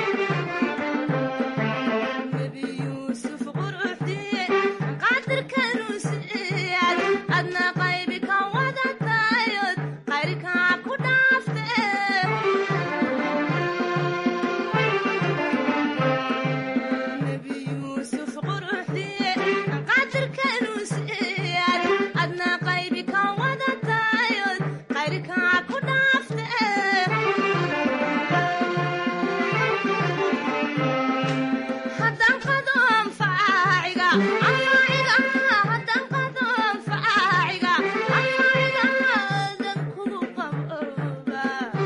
nebi yuusuf quruxdiye qadirkanuu siiyad adna qaybi ka wadatayod qayrkaa ku dhaafte nebi yuusuf quruxdiye qadirkanuu siiyad adna qaybi ka wadatayod qayrkaa ku dhaafte haddaan qado anfaaciga anfaaciga haddaan qado anfaaciga anfaaciga dan kugu qabooba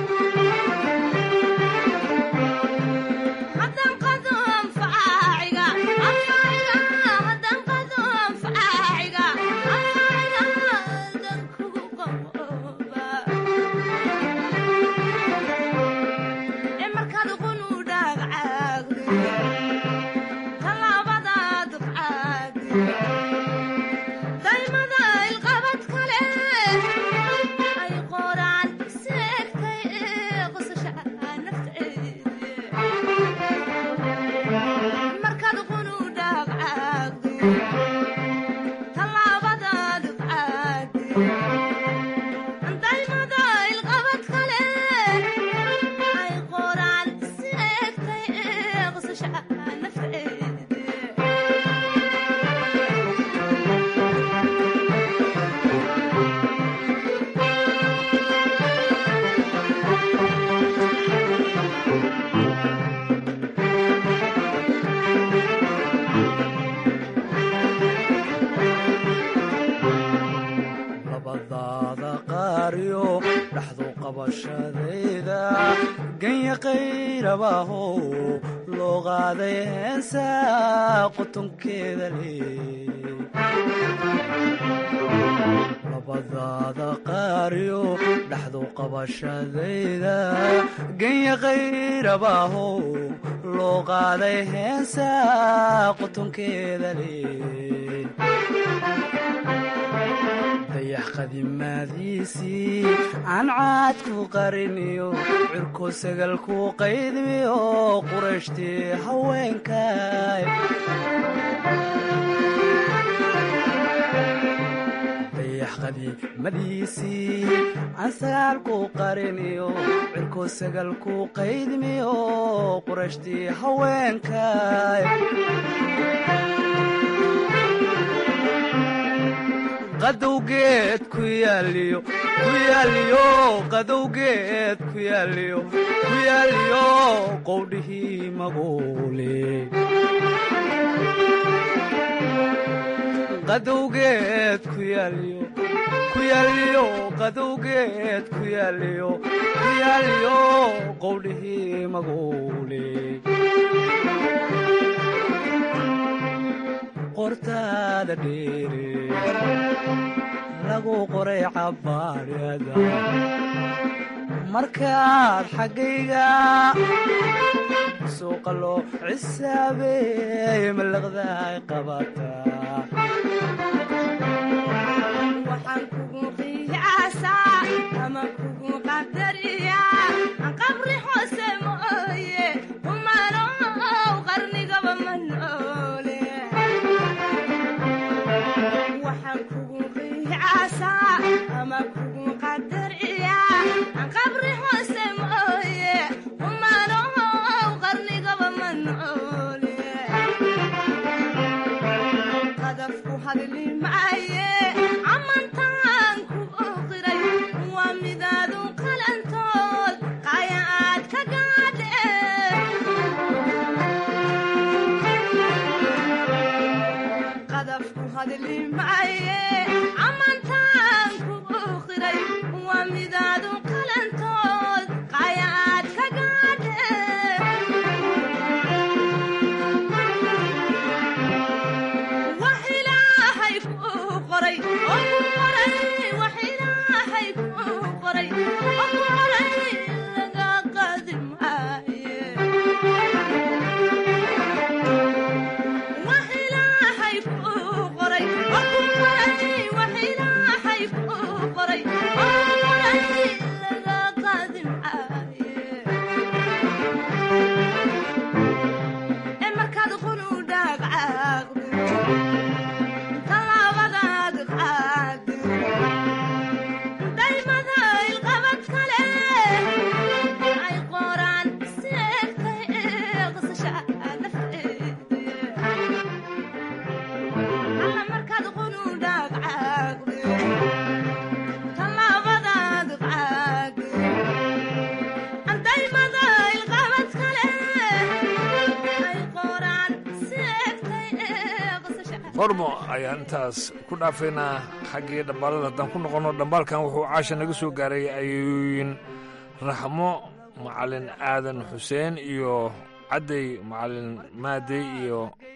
haddaan qado anfaaciga anfaaciga haddaan qado anfaaciga anfaaciga dan kugu qabooba ee markaad uqunu dhaagcaagdo talaabadaad qaadi daymada ilqabad kale ay qoraan seegtay ee qosasha nafteeda markaad qunu dhaagcaagdo talaabadaad qaadi daymada ilqabad kale ay qoraan seegtay ee qosasha nafteeda labadaada qaariyo dhaxdu qabashadayda ganya qayrabahow loo qaaday heensa qotonkeeda leey labadaada qaariyo dhaxdu qabashadayda ganya qayrabahow loo qaaday heensa qotonkeeda leey dayax qadimaadiisii aan caadku qariniyo cirko sagalku qaydmiyo qurashtii haweenkay dayax qadimadiisii aan sagaalku qariniyo cirko sagalku qaydmiyo qurashtii haweenkay qadowgeed ku yaaliyo ku yaaliyo qadowgeed ku yaaliyo ku yaaliyo qowdhihii maguule qadowgeed ku yaaliyo ku yaaliyo qadowgeed ku yaaliyo ku yaaliyo qowdhihii maguule qortaada dheere lagu qoray cabbaadhada markaad xaggayga suuqa loo cisaabeey malaqdaay qabataa waxaan kugu qiyaasaa ama kugu qadariyaa aan qabri hoose mooye kumanow qarnigaba ma noole waxaan kugu qiyaasaa ama kugu qadariyaa aan qabri hoose mooye kumanow qarnigaba ma noole qadafku hadli maaye amantaan ku oqiray waa midaadu qalantood qaya aad ka gaadhe qadafku hadli maaye amantaan ku oqiray waa midaadu qalantood qaya aad ka gaadhe wax ilaahay kuu qoray oo ku qoray wax ilaahay kuu qoray oo ku qoray laga qaadi maaye wax ilaahay kuu qoray oo ku qoray wax ilaahay kuu qoray oo ku qoray laga qaadi maaye ee markaad qunu dhaagcaaqdo talaabadaad qaado daymada ilqabad kale ay qoraan si egtay qisasha nafteeda alla markaad qunu dhaagcaaqdo talaabadaad qaado daymada ilqabad kale ay qoraan si egtay qisasha qormo ayaan intaas ku dhaafaynaa xaggii dhambaalada haddaan ku noqonno dhambaalkan wuxuu caasha naga soo gaaray ayooyin raxmo macalin aadan xuseen iyo cadday macalin maadey iyo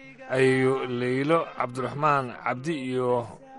ayo leylo cabdiraxmaan cabdi iyo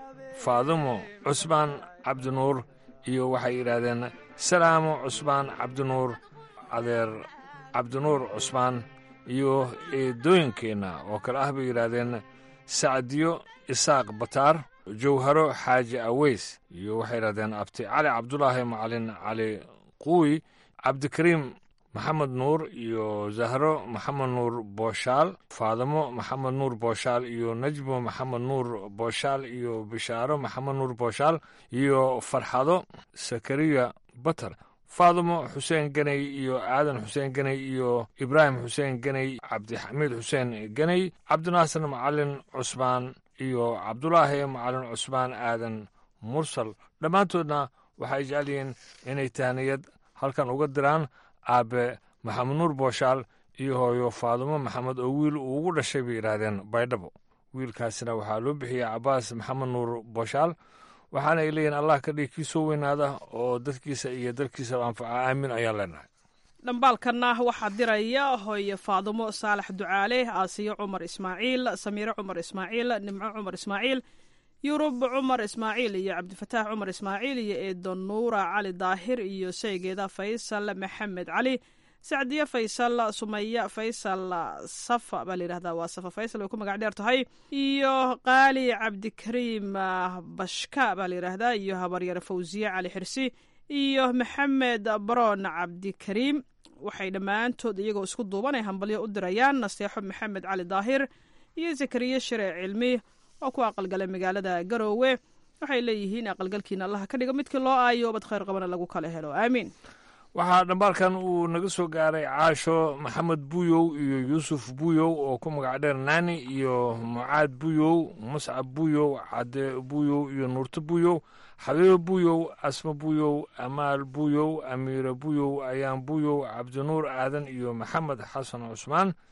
faadumo cusmaan cabdinuur iyo waxay yidhaahdeen salaamo cusmaan cabdinuur adeer cabdinuur cusmaan iyo eedooyinkeenna oo kale ah bay yidhaahdeen sacdiyo isaaq bataar jawharo xaaji aweys iyo waxay yidhahdeen abti cali cabdulaahi macalin cali quuy cabdikariim maxamed nuur iyo zahro maxamed nuur booshaal faadimo maxamed nuur booshaal iyo najmo maxamed nuur booshaal iyo bishaaro maxamed nuur booshaal iyo farxado sakariya batar faadimo xuseen ganey iyo aadan xuseen ganey iyo ibraahim xuseen ganey cabdixamiid xuseen ganey cabdinaasir macalin cusmaan iyo cabdulaahi macalin cusmaan aadan mursal dhammaantoodna waxay jecel yihiin inay tahniyad halkan uga diraan aabe maxamed nuur booshaal iyo hooyo faadumo maxamed oo wiil uu ugu dhashay bay yidhaahdeen baydhabo wiilkaasina waxaa loo bixiyey cabaas maxamed nuur booshaal waxaana ay leeyihin allah ka dhig kii soo weynaada oo dadkiisa iyo dalkiisaba anfaca aamin ayaan leenahay dhambaalkanna waxaa diraya hooye faadumo saalax ducaale aasiyo cumar ismaaciil samiire cumar ismaaciil nimco cumar ismaaciil yurub cumar ismaaciil iyo cabdifataax cumar ismaaciil iyo eedo nuura cali daahir iyo saygeeda faysal maxamed cali sacdiye faysal sumaya faysal safa baa layidhahdaa waa safa faysal way ku magac dheer tahay iyo qaali cabdikariim bashka baa layidhaahdaa iyo habaryar fawsiye cali xirsi iyo maxamed baroon cabdikariim waxay dhammaantood iyagoo isku duubanay hambalyo u dirayaan naseexo maxamed cali daahir iyo zakariye shire cilmi oo ku aqalgalay magaalada garoowe waxay leeyihiin aqalgalkiina allaha ka dhigo midkii loo aayo bad khayr qabana lagu kala helo aamiin waxaa dhambaalkan uu naga soo gaaray caasho maxamed buyow iyo yuusuf buyow oo ku magac dheer naani iyo mucaad buyow muscab buyow cadde buyow iyo nuurto buyow xabiibo buyow asma buyow amaal buyow amiire buyow ayaan buyow cabdinuur aadan iyo maxamed xasan cusmaan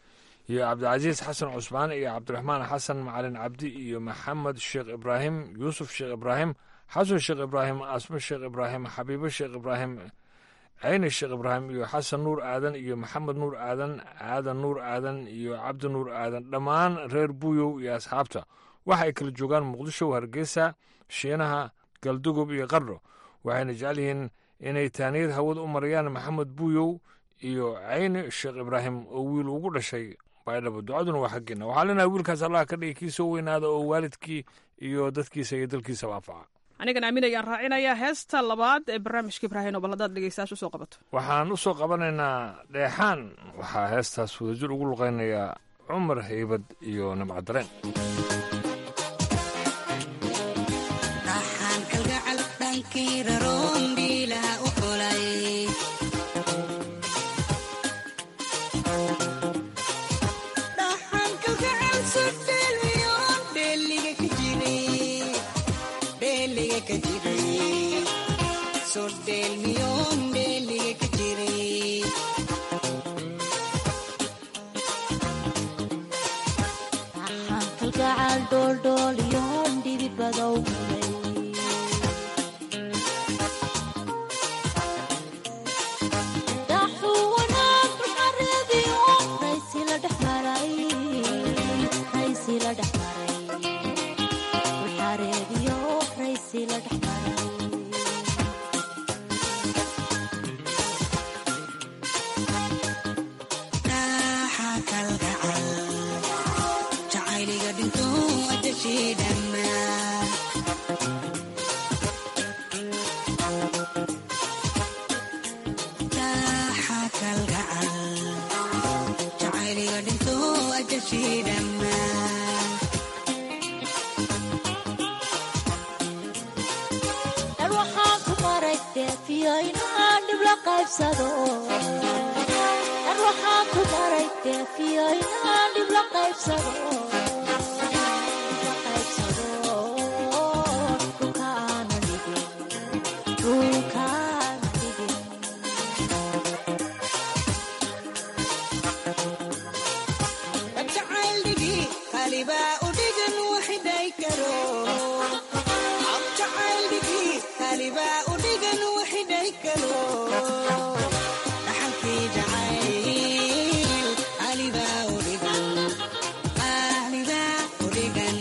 iyo cabdicasiis xasan cusmaan iyo cabdiraxmaan xasan macalin cabdi iyo maxamed sheekh ibraahim yuusuf sheekh ibraahim xasan sheekh ibraahim asmo sheekh ibraahim xabiibo sheekh ibraahim cayni sheekh ibraahim iyo xasan nuur aadan iyo maxamed nuur aadan aadan nuur aadan iyo cabdi nuur aadan dhammaan reer buuyow iyo asxaabta waxa ay kala joogaan muqdisho hargeysa shiinaha galdugob iyo qardho waxayna jecel yihiin inay taaniyad hawada u marayaan maxamed buuyow iyo cayni sheekh ibraahim oo wiil ugu dhashay baydhabo ducaduna waa xaggeena waxaa leenahay wiilkaas allah ka dhigi kii soo weynaada oo waalidkii iyo dadkiisa iyo dalkiisaba anfaca anigan aamin ayaan raacinayaa heesta labaad ee barnaamijka ibraahim oo bal haddaad dhegeystayaasha usoo qabato waxaan u soo qabanaynaa dheexaan waxaa heestaas wadajir ugu luqaynayaa cumar haybad iyo nimcadareen dhaxaan kalgacal dhankii raroon dhiilaha u xulay dhaxaan kalgacal sodheelmiyoon dheeliga ka jiray dheeliga ka jiray sodheelmiyoon dheeliga ka jiray dhaxaan kalgacal dhooldhooliyoon dhibibadow mulay dhaxuu wanaag dhulxareediyo raysi la dhex maray raysi la dhex maray dhulxareediyo raysi la dhex maray dhaxaa kalgacal jacayliga dhinto adashii dhammaan dhaxaa kalgacal jacayliga dhinto adashii dhammaan dhan waxaan ku maray deefiyo inaan dhib la qaybsado dhan waxaan ku maray deefiyo inaan dhib la qaybsado dhulka aanan dhigin dhulka aanan dhigin jacayl dhigi kalibaa u dhigan waxidhay karo jacayl dhigi kalibaa u dhigan waxidhay karo dhaxalkii jacayl kalibaa u dhigan kalibaa u dhigan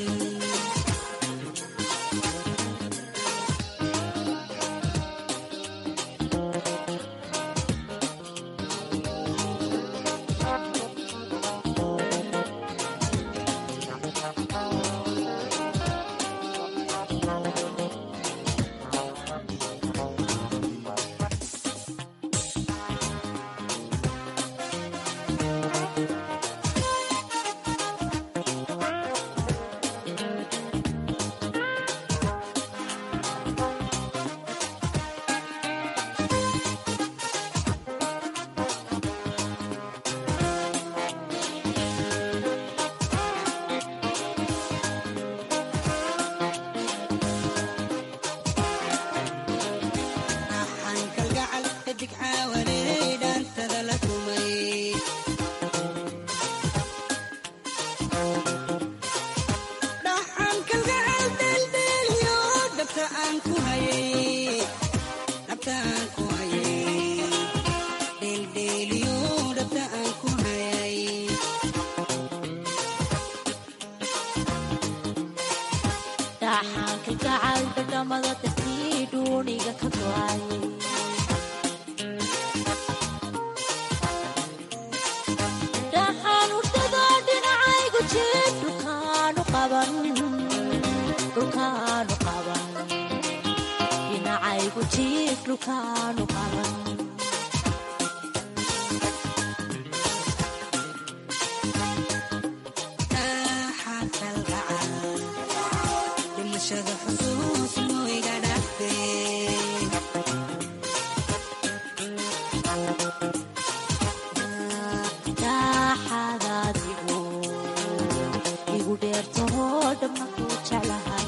dhaxaan kalgacal xidig caawaney dhaantada la tumay dhaxaan kalgacal deeldheeliyo dhabta aan ku hayay dhabta aan ku hayay dheeldheeliyo dhabta aan ku hayay dhaxaan kalgacal dhadhamada dartii dhuuniga ka go'ay dhaxaan hurdada dhinacaygu jir dhulkaanu qaban dhulkaanu qaban dhinacaygu jir dhulkaanu qaban dhaxaan kalgacal dhimashada xusuus mooiga dhaftay dhaxadaadigu igu dheertaho dhamma ku jeclahay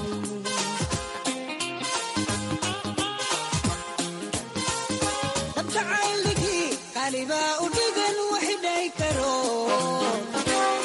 dab jacayldhigi qalibaa u dhigan waxidhay karo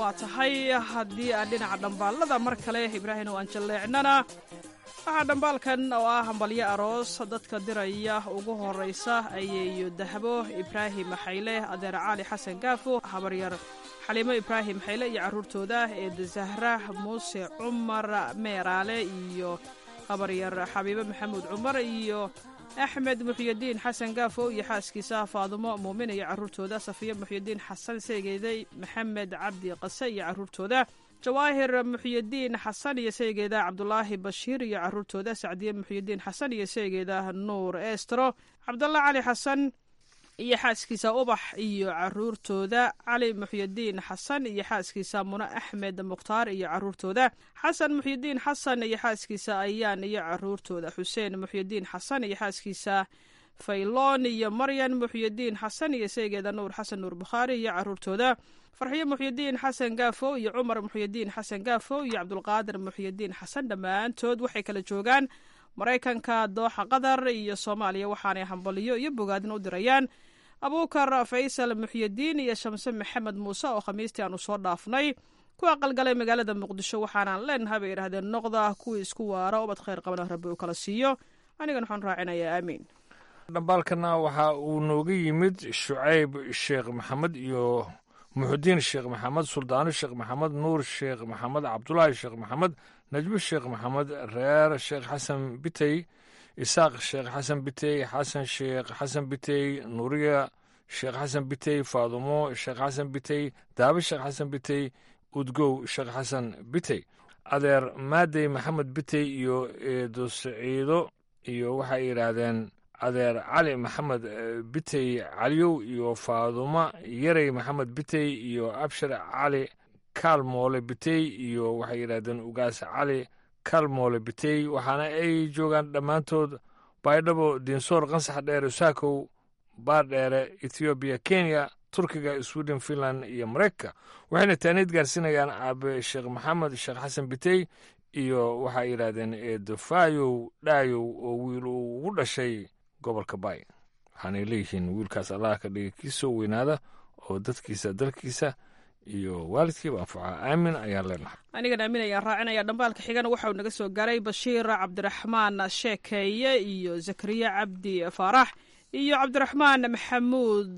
waa tahay haddii aan dhinaca dhambaalada mar kale ibraahim oo aan jalleecnana waxaa dhambaalkan oo ah hambalyo aroos dadka diraya ugu horeysa ayeeyo dahbo ibraahim xayle adeer cali xasan gaafo habaryar xaliimo ibraahim xayle iyo caruurtooda eeda zahra muuse cumar meeraale iyo habaryar xabiibe maxamuud cumar iyo axmed muxyidiin xasan gaafo iyo xaaskiisa faadumo muumin iyo caruurtooda safiya muxyidiin xasan seegeeday maxamed cabdi qase iyo caruurtooda jawaahir muxyidiin xasan iyo seegeeda cabdulaahi bashiir iyo caruurtooda sacdiye muxyidiin xasan iyo seegeeda nuur estro cabdalla cali xasan iyo xaaskiisa ubax iyo caruurtooda cali muxyidiin xasan iyo xaaskiisa muno axmed mukhtaar iyo caruurtooda xasan muxyidiin xasan iyo xaaskiisa ayaan iyo caruurtooda xuseen muxyidiin xasan iyo xaaskiisa fayloon iyo maryan muxyidiin xasan iyo seegeeda nuur xasan nuur bukhaari iyo caruurtooda farxiyo muxyidiin xasan gaafo iyo cumar muxyidiin xasan gaafo iyo cabdulqaadir muxyidiin xasan dhammaantood waxay kala joogaan maraykanka dooxa qatar iyo soomaaliya waxaanay hambaliyo iyo bogaadin u dirayaan abuukar faysal muxyidiin iyo shamse maxamed muuse oo khamiistii aanu soo dhaafnay ku aqalgalay magaalada muqdisho waxaanaan leenahay bay yidhahdeen noqda kuwii isku waara ubad khayr qabana rabbi uu kala siiyo anigan waxaan raacinayaa aamiin dhambaalkana waxa uu nooga yimid shucayb sheekh maxamed iyo muxudiin sheekh maxamed suldaano sheekh maxamed nuur sheekh maxamed cabdulaahi sheekh maxamed najmo sheekh maxamed reer sheekh xasan bitey isaaq sheekh xasan bitey xasan sheekh xasan bitey nuuriya sheekh xasan bitey faadumo sheekh xasan bitey daabe sheekh xasan bitey udgow sheekh xasan bitey adeer maadey maxamed bitey iyo eedo saciido iyo waxay yidhaahdeen adeer cali maxamed bitey caliyow iyo faaduma yarey maxamed bitey iyo abshir cali kaalmoole bitey iyo waxay yidhahdeen ugaas cali kaalmoole bitey waxaana ay joogaan dhammaantood baydhabo diinsoor qansax dheere saakow baardheere ethoobiya kenya turkiga sweden finland iyo maraykanka waxayna taaniid gaarsiinayaan aabe sheekh maxamed sheekh xasan bitey iyo waxay yidhaahdeen eedofaayow dhaayow oo wiil uu ugu dhashay gobolka baay waxaanay leeyihiin wiilkaas allah ka dhigay kii soo weynaada oo dadkiisa dalkiisa iyo waalidkiiba anfaca aamin ayaan leenahay anigan aamin ayaan raacinaya dhambaalka xigana waxauu naga soo garay bashiir cabdiraxmaan sheekeeye iyo zakariya cabdi faarax iyo cabdiraxmaan maxamuud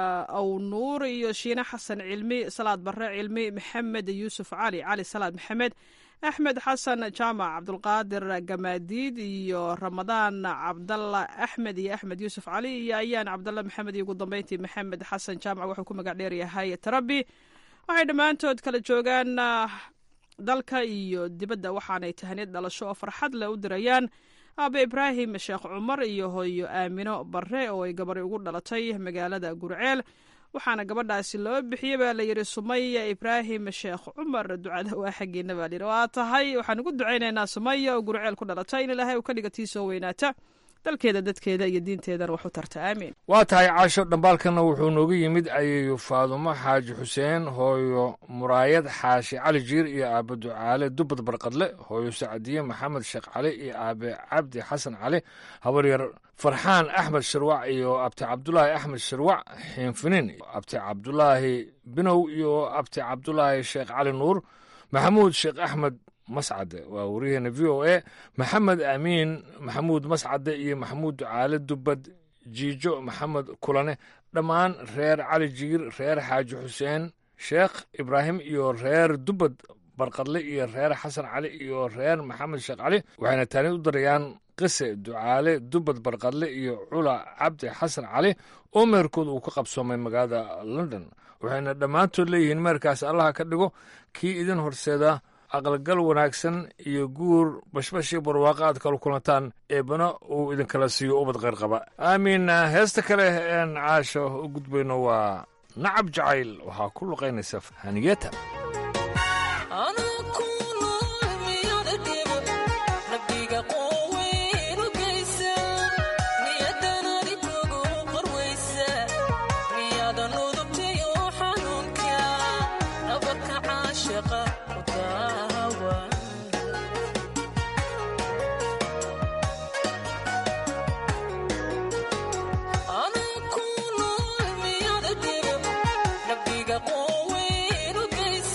awnuur iyo shiine xasan cilmi salaad barre cilmi maxamed yuusuf cali cali salaad maxamed axmed xasan jaamac cabdulqaadir gamaadiid iyo ramadaan cabdalla axmed iyo axmed yuusuf cali iyo ayaan cabdalla maxamed iyo ugu dambeyntii maxamed xasan jaamac wuxuu ku magac dheeryahay tarabi waxay dhammaantood kala joogaan dalka iyo dibadda waxaanay tahaniyad dhalasho oo farxad leh u dirayaan aabe ibraahim sheekh cumar iyo hooyo aamino barre oo ay gabari ugu dhalatay magaalada gurceel waxaana gabadhaasi loo bixiyey baa layidhi sumaya ibraahim sheekh cumar ducada waa xaggeena baa layidhi waa tahay waxaan ugu ducaynaynaa sumaya oo gurceel ku dhalatay in ilaahay uu ka dhiga tii soo weynaata dalkeeda dadkeeda iyo diinteedana wax u tarta aamiin waa tahay caasho dhambaalkana wuxuu nooga yimid ayeeyo faadumo xaaji xuseen hooyo muraayad xaashi cali jiir iyo aabe ducaale dubad barqadle hooyo sacdiye maxamed sheekh cali iyo aabe cabdi xasan cali habaryar farxaan axmed shirwac iyo abti cabdulaahi axmed shirwac xiinfinin abti cabdulaahi binow iyo abti cabdulaahi sheekh cali nuur maxamuud sheekh axmed mascade waa wariyaheena v o a maxamed amiin maxamuud mascade iyo maxamuud ducaale dubad jiijo maxamed kulane dhammaan reer cali jiir reer xaaji xuseen sheekh ibraahim iyo reer dubad barqadle iyo reer xasan cali iyo reer maxamed sheekh cali waxayna taani u darayaan qise ducaale dubad barqadle iyo cula cabdi xasan cali oo meerkood uu ka qabsoomay magaalada london waxayna dhammaantood leeyihiin meerkaas allaha ka dhigo kii idin horseeda aqalgal wanaagsan iyo guur bashbashii barwaaqa aad kala kulantaan eebana uu idinkala siiyo ubad qayr qaba aamiin heesta kale een caasho u gudbayno waa nacab jacayl waxaa ku luqaynaysa haniyeta Nabiga qoweyn u geysa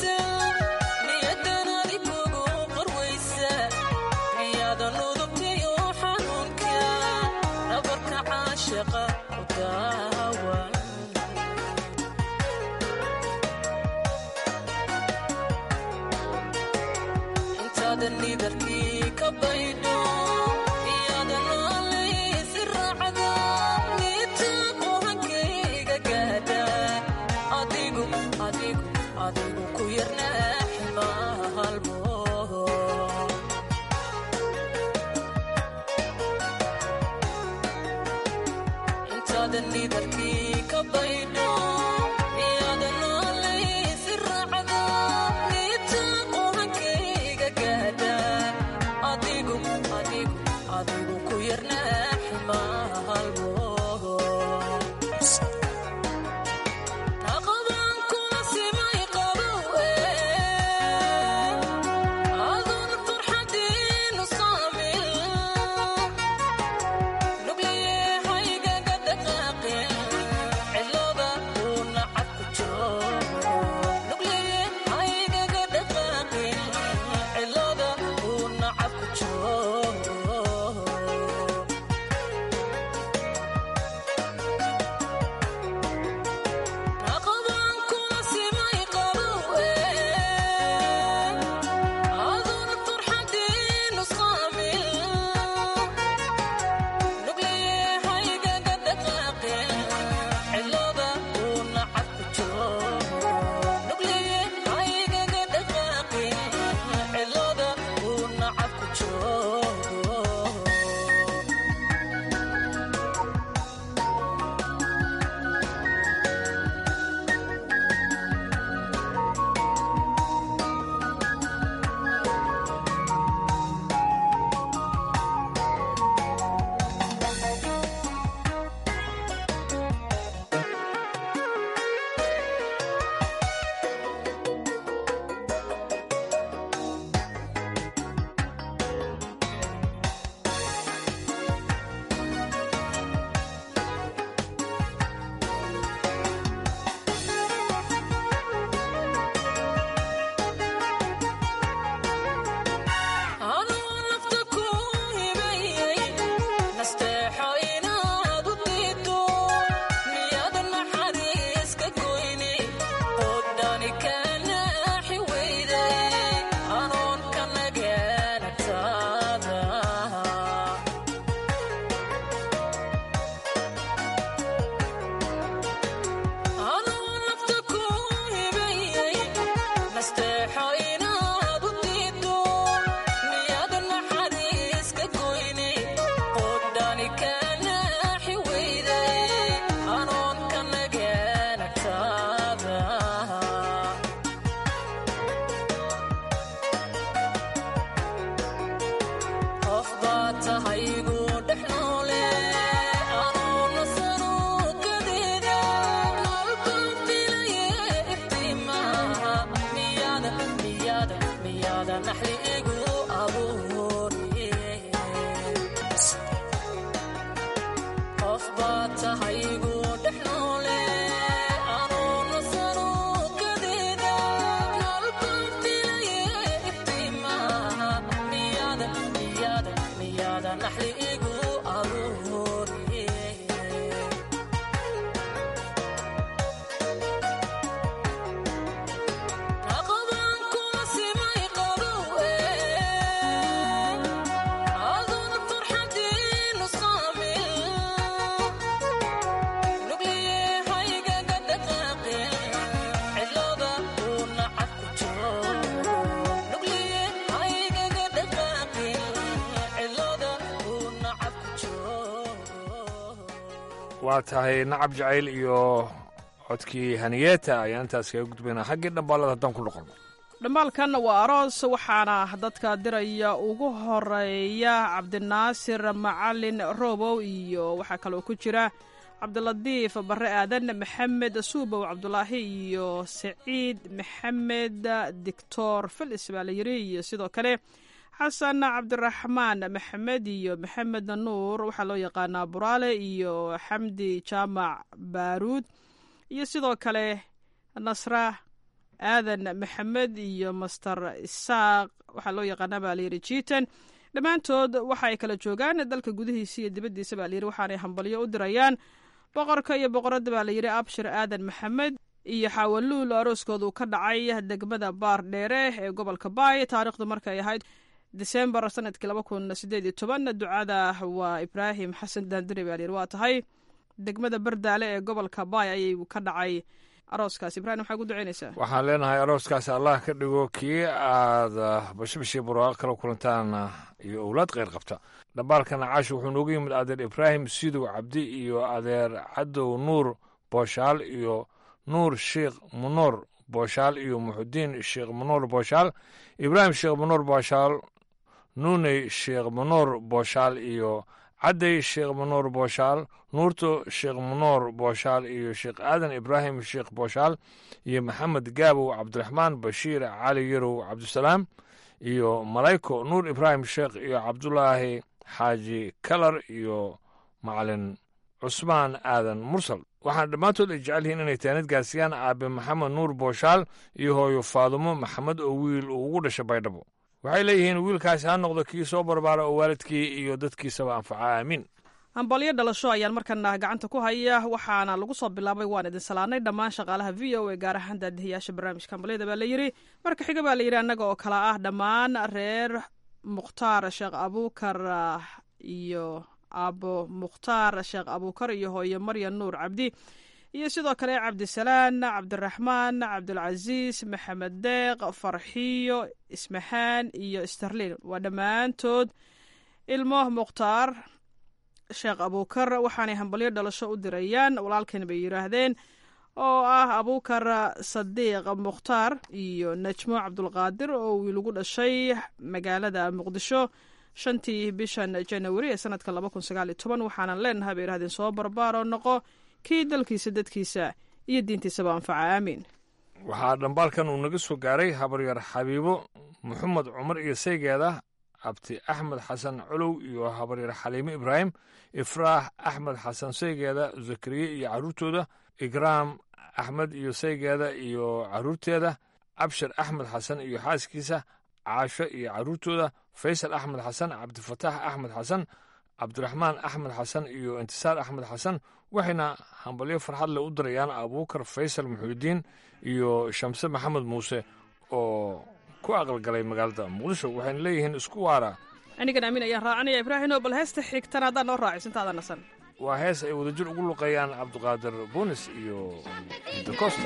waa tahay nacab jacayl iyo codkii haniyeeta ayaan intaas kaga gudbaynaa xaggii dhambaalada haddaan ku noqono dhambaalkan waa aroos waxaana dadka diraya ugu horeeya cabdinaasir macalin robow iyo waxaa kaloo ku jira cabdilatiif bare aadan maxamed suubow cabdulaahi iyo saciid maxamed dictor filis baa la yiri iyo sidoo kale xasan cabdiraxmaan maxamed iyo maxamed nuur waxaa loo yaqaanaa buraale iyo xamdi jaamac baaruud iyo sidoo kale nasra aadan maxamed iyo master isaaq waxaa loo yaqaanaa baa layidhi jiitan dhammaantood waxa ay kala joogaan dalka gudihiisa iyo dibaddiisa baa layidhi waxaanay hambalyo u dirayaan boqorka iyo boqoradda baa layidhi abshir aadan maxamed iyo xaawaluul arooskoodu ka dhacay degmada baar dheere ee gobolka baay taariikhdu markay ahayd disembar sanadkii laba kun sideed iyo toban ducada waa ibraahim xasan daandure baa layidhi waa tahay degmada bardaale ee gobolka baay ayay ka dhacay arooskaas ibrahim maxaa ku duceynaysaa waxaan leenahay arooskaasi allah ka dhigo kii aad bashibashii barwaaqo kala kulantaan iyo owlaad kheyr qabta dhambaalkana caashi wuxuu noogu yimid adeer ibraahim sidow cabdi iyo adeer cadow nuur booshaal iyo nuur sheikh munoor booshaal iyo muxudiin sheekh munoor booshaal ibraahim sheekh munoor booshaal nuuney sheekh munoor booshaal iyo cadday sheekh munoor booshaal nuurto sheekh munoor booshaal iyo sheekh aadan ibraahim sheekh booshaal iyo maxamed gaabow cabdiraxmaan bashiir cali yarow cabdisalaam iyo malayko nuur ibraahim sheekh iyo cabdulaahi xaaji kalar iyo macalin cusmaan aadan mursal waxaana dhammaantood ay jecel yihiin inay taanid gaarsiiyaan aabe maxamed nuur booshaal iyo hooyo faadumo maxamed oo wiil uu ugu dhashay baydhabo waxay leeyihiin wiilkaasi ha noqdo kii soo barbaara oo waalidkii iyo dadkiisaba anfaca aamiin hambalyo dhalasho ayaan markana gacanta ku haya waxaana lagu soo bilaabay waan idin salaanay dhammaan shaqaalaha v o a gaar ahaan daadihiyaasha barnaamijka hambalyada baa layidhi marka xiga baa layidhi annaga oo kale ah dhammaan reer mukhtaar sheekh abuukar iyo aabo mukhtaar sheekh abuukar iyo hooyo maryan nuur cabdi iyo sidoo kale cabdisalaan cabdiraxmaan cabdulcasiis maxamed deeq farxiyo ismaxaan iyo sterlin waa dhammaantood ilmo mukhtaar sheekh abuukar waxaanay hambalyo dhalasho u dirayaan walaalkan bay yidhaahdeen oo ah abuukar sadiiq mukhtaar iyo najmo cabdulqaadir oo wiil ugu dhashay magaalada muqdisho shantii bishan janawari ee sanadka laba kun sagaal iyo toban waxaanan leenahay bay yidhahdeen soo barbaaroo noqo kii dalkiisa dadkiisa iyo diintiisaba anfaca aamiin waxaa dhambaalkan uu naga soo gaaray habaryar xabiibo maxamed cumar iyo saygeeda abti axmed xasan colow iyo habaryar xaliime ibraahim ifraax axmed xasan saygeeda zakariye iyo carruurtooda igraam axmed iyo saygeeda iyo carruurteeda cabshir axmed xasan iyo xaaskiisa caasho iyo carruurtooda faysal axmed xasan cabdifataax axmed xasan cabdiraxmaan axmed xasan iyo intisaar axmed xasan waxayna hambalyo farxad leh u dirayaan abuukar faysal muxuudiin iyo shamse maxamed muuse oo ku aqalgalay magaalada muqdisho waxayna leeyihiin isku waara anigan aamin ayaan raacanaya ibraahino bal heesta xigtana haddaan noo raacisintaada nasan waa hees ay wadajir ugu luqeeyaan cabdiqaadir buunis iyo dacosta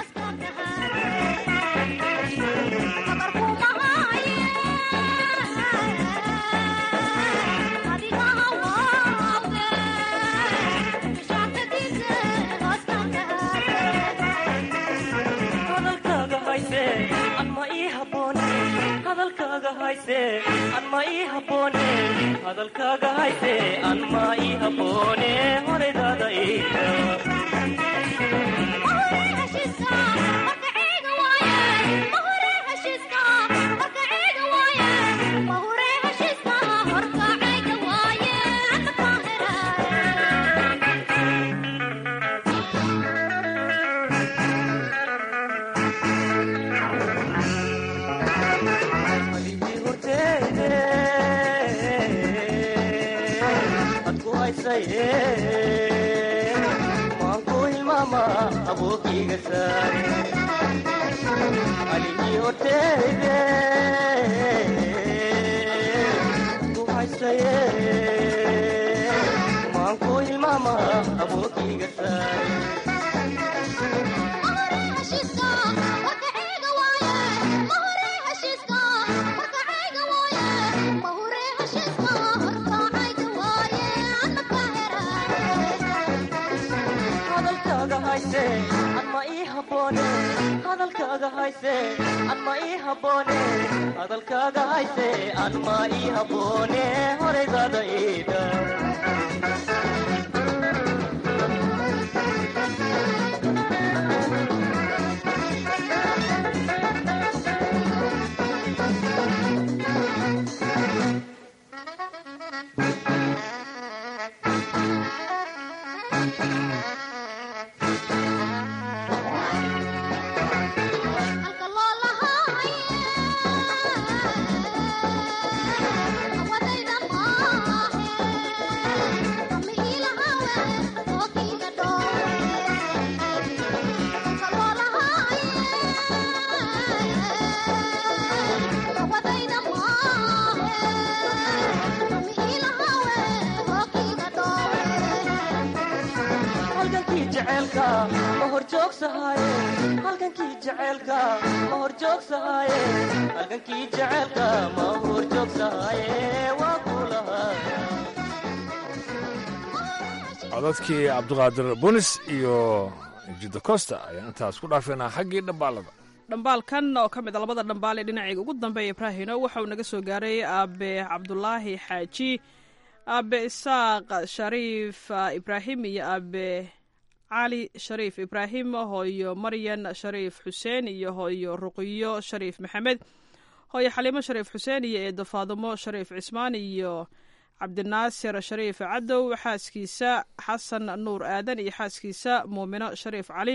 anma ii haboone hadalkaaga hayse anma ii haboone horaydaada maanku hilmaama aboogiga saare aligii horteede ku haysaye maanku hilmaama aboogiga saare anma ii haboone hadalkaaga hayse anma ii haboone hadalkaaga hayse anma ii haboone horaydaada iida jaceylka ma hor joogsahaye halgankii jaceylka ma hor joogsahaye halgankii jaceylka ma hor joogsahaye waa kulahaa codadkii cabdiqaadir bunis iyo jidda costa ayaan intaas ku dhaafeynaa xaggii dhambaalada dhambaalkan oo ka mid a labada dhambaal ee dhinacayga ugu dambeeya ibraahino waxa uu naga soo gaaray aabe cabdulaahi xaaji aabe isaaq shariif ibraahim iyo aabe cali shariif ibraahim hooyo maryan shariif xuseen iyo hooyo ruqiyo shariif maxamed hooyo xaliimo shariif xuseen iyo eedo faadumo shariif cismaan iyo cabdinaasir shariif cadow xaaskiisa xasan nuur aadan iyo xaaskiisa muumino shariif cali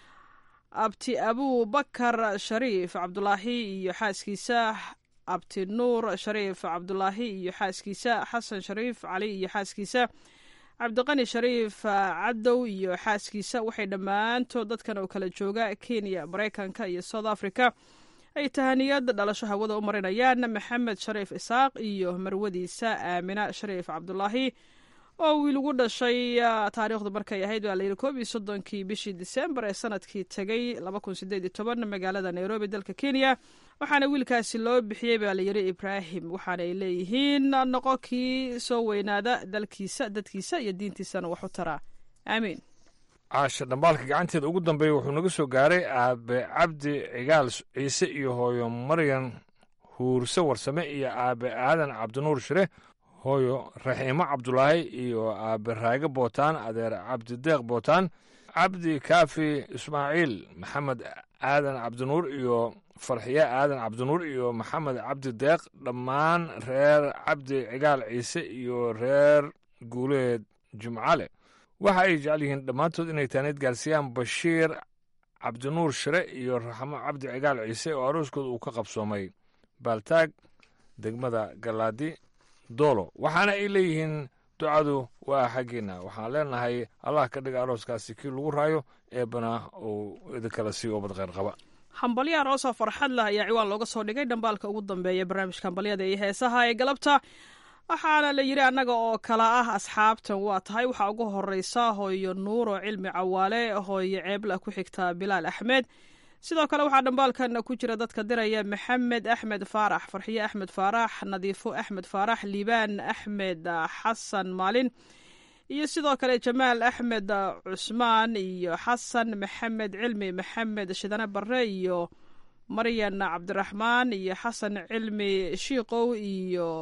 abti abubakar shariif cabdulaahi iyo xaaskiisa abti nuur shariif cabdulaahi iyo xaaskiisa xasan shariif cali iyo xaaskiisa cabdiqani shariif cadow iyo xaaskiisa waxay dhammaantood dadkan oo kala jooga kenya maraykanka iyo south africa ay tahaniyad dhalasho hawada u marinayaan maxamed shariif isaaq iyo marwadiisa aamina shariif cabdulaahi oo wiil ugu dhashay taariikhdu markay ahayd baa layidhi koob iyo soddonkii bishii disembar ee sanadkii tegay laba kun sideed iyo toban magaalada nairobi dalka kenya waxaana wiilkaasi loo bixiyey baa layidhi ibraahim waxaana ay leeyihiin noqo kii soo weynaada dalkiisa dadkiisa iyo diintiisana wax u taraa aamiin caasha dhambaalka gacanteeda ugu dambeeya wuxuu naga soo gaaray aabe cabdi cigaal ciise iyo hooyo maryan huurse warsame iyo aabe aadan cabdinuur shire hooyo raxiimo cabdulaahi iyo aabe raage bootaan adeer cabdideeq bootaan cabdi kaafi ismaaciil maxamed aadan cabdinuur iyo farxiye aadan cabdinuur iyo maxamed cabdi deeq dhammaan reer cabdi cigaal ciise iyo reer guuleed jimcale waxa ay jecel yihiin dhammaantood inay taaneed gaarsiiyaan bashiir cabdinuur shire iyo raxmo cabdi cigaal ciise oo arooskooda uu ka qabsoomay baaltaag degmada galaadi doolo waxaana ay leeyihiin ducadu waa xaggiinna waxaan leenahay allah ka dhiga arooskaasi kii lagu raayo eebbana uu idinkala sii oobad kheyr qaba hambalyo aroosoo farxad leh ayaa ciwaan looga soo dhigay dhambaalka ugu dambeeya barnaamijka hambalyada iyo heesaha ee galabta waxaana la yidhi annaga oo kala ah asxaabtan waa tahay waxaa ugu horeysa hooyo nuuro cilmi cawaale hooyo ceebla ku xigta bilaal axmed sidoo kale waxaa dhambaalkan ku jira dadka diraya maxamed axmed faarax farxiye axmed faarax nadiifo axmed faarax liibaan axmed xasan maalin iyo sidoo kale jamaal axmed cusmaan iyo xasan maxamed cilmi maxamed shidane barre iyo maryan cabdiraxmaan iyo xasan cilmi shiikow iyo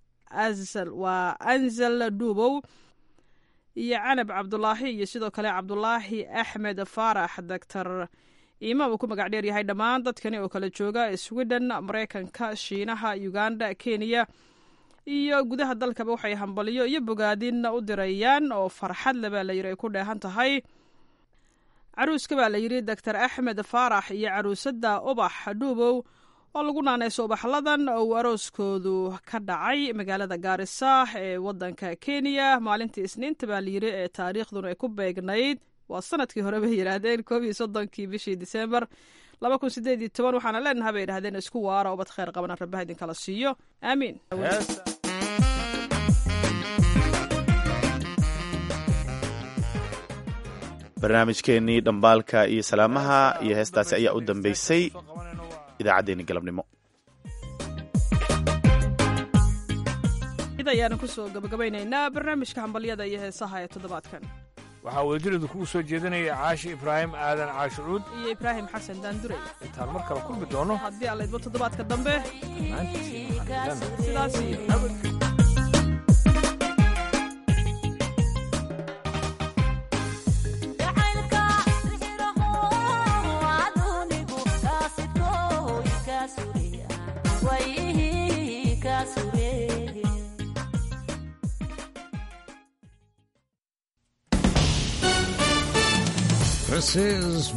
waa anzal dhuubow iyo canab cabdulaahi iyo sidoo kale cabdulaahi axmed faarax doctor imaam uu ku magac dheer yahay dhammaan dadkani oo kala jooga sweden maraykanka shiinaha uganda kenya iyo gudaha dalkaba waxay hambalyo iyo bogaadin u dirayaan oo farxad le baa layidhi ay ku dheehan tahay caruuska baa layidhi doctor axmed faarax iyo caruusada ubax dhuubow oo lagu naanayso ubaxladan oo uu arooskoodu ka dhacay magaalada gaarisa ee wadanka kenya maalintii isniinta baa layidhi ee taariikhduna ay ku beegnayd waa sanadkii hore bay yidhaahdeen koob iyo soddonkii bishii disembar laba kun sideed iyo toban waxaana leenaha bay yidhahdeen isku waara ubad kheyr qabana rabbaha idinkala siiyo aamiin barnaamijkeennii dhambaalka iyo salaamaha iyo heestaasi ayaa u dambeysay idaacaddeenni galabnimo id ayaanu kusoo gabagabaynaynaa barnaamijka hambalyada iyo heesaha ee toddobaadkan waxaa wadajirida kugu soo jeedinaya caashi ibraahim aadan caashucuud iyo ibraahim xasan daandurey intaan mar kale kulmi doono haddii aan laydmo toddobaadka dambe sidaas iyo This is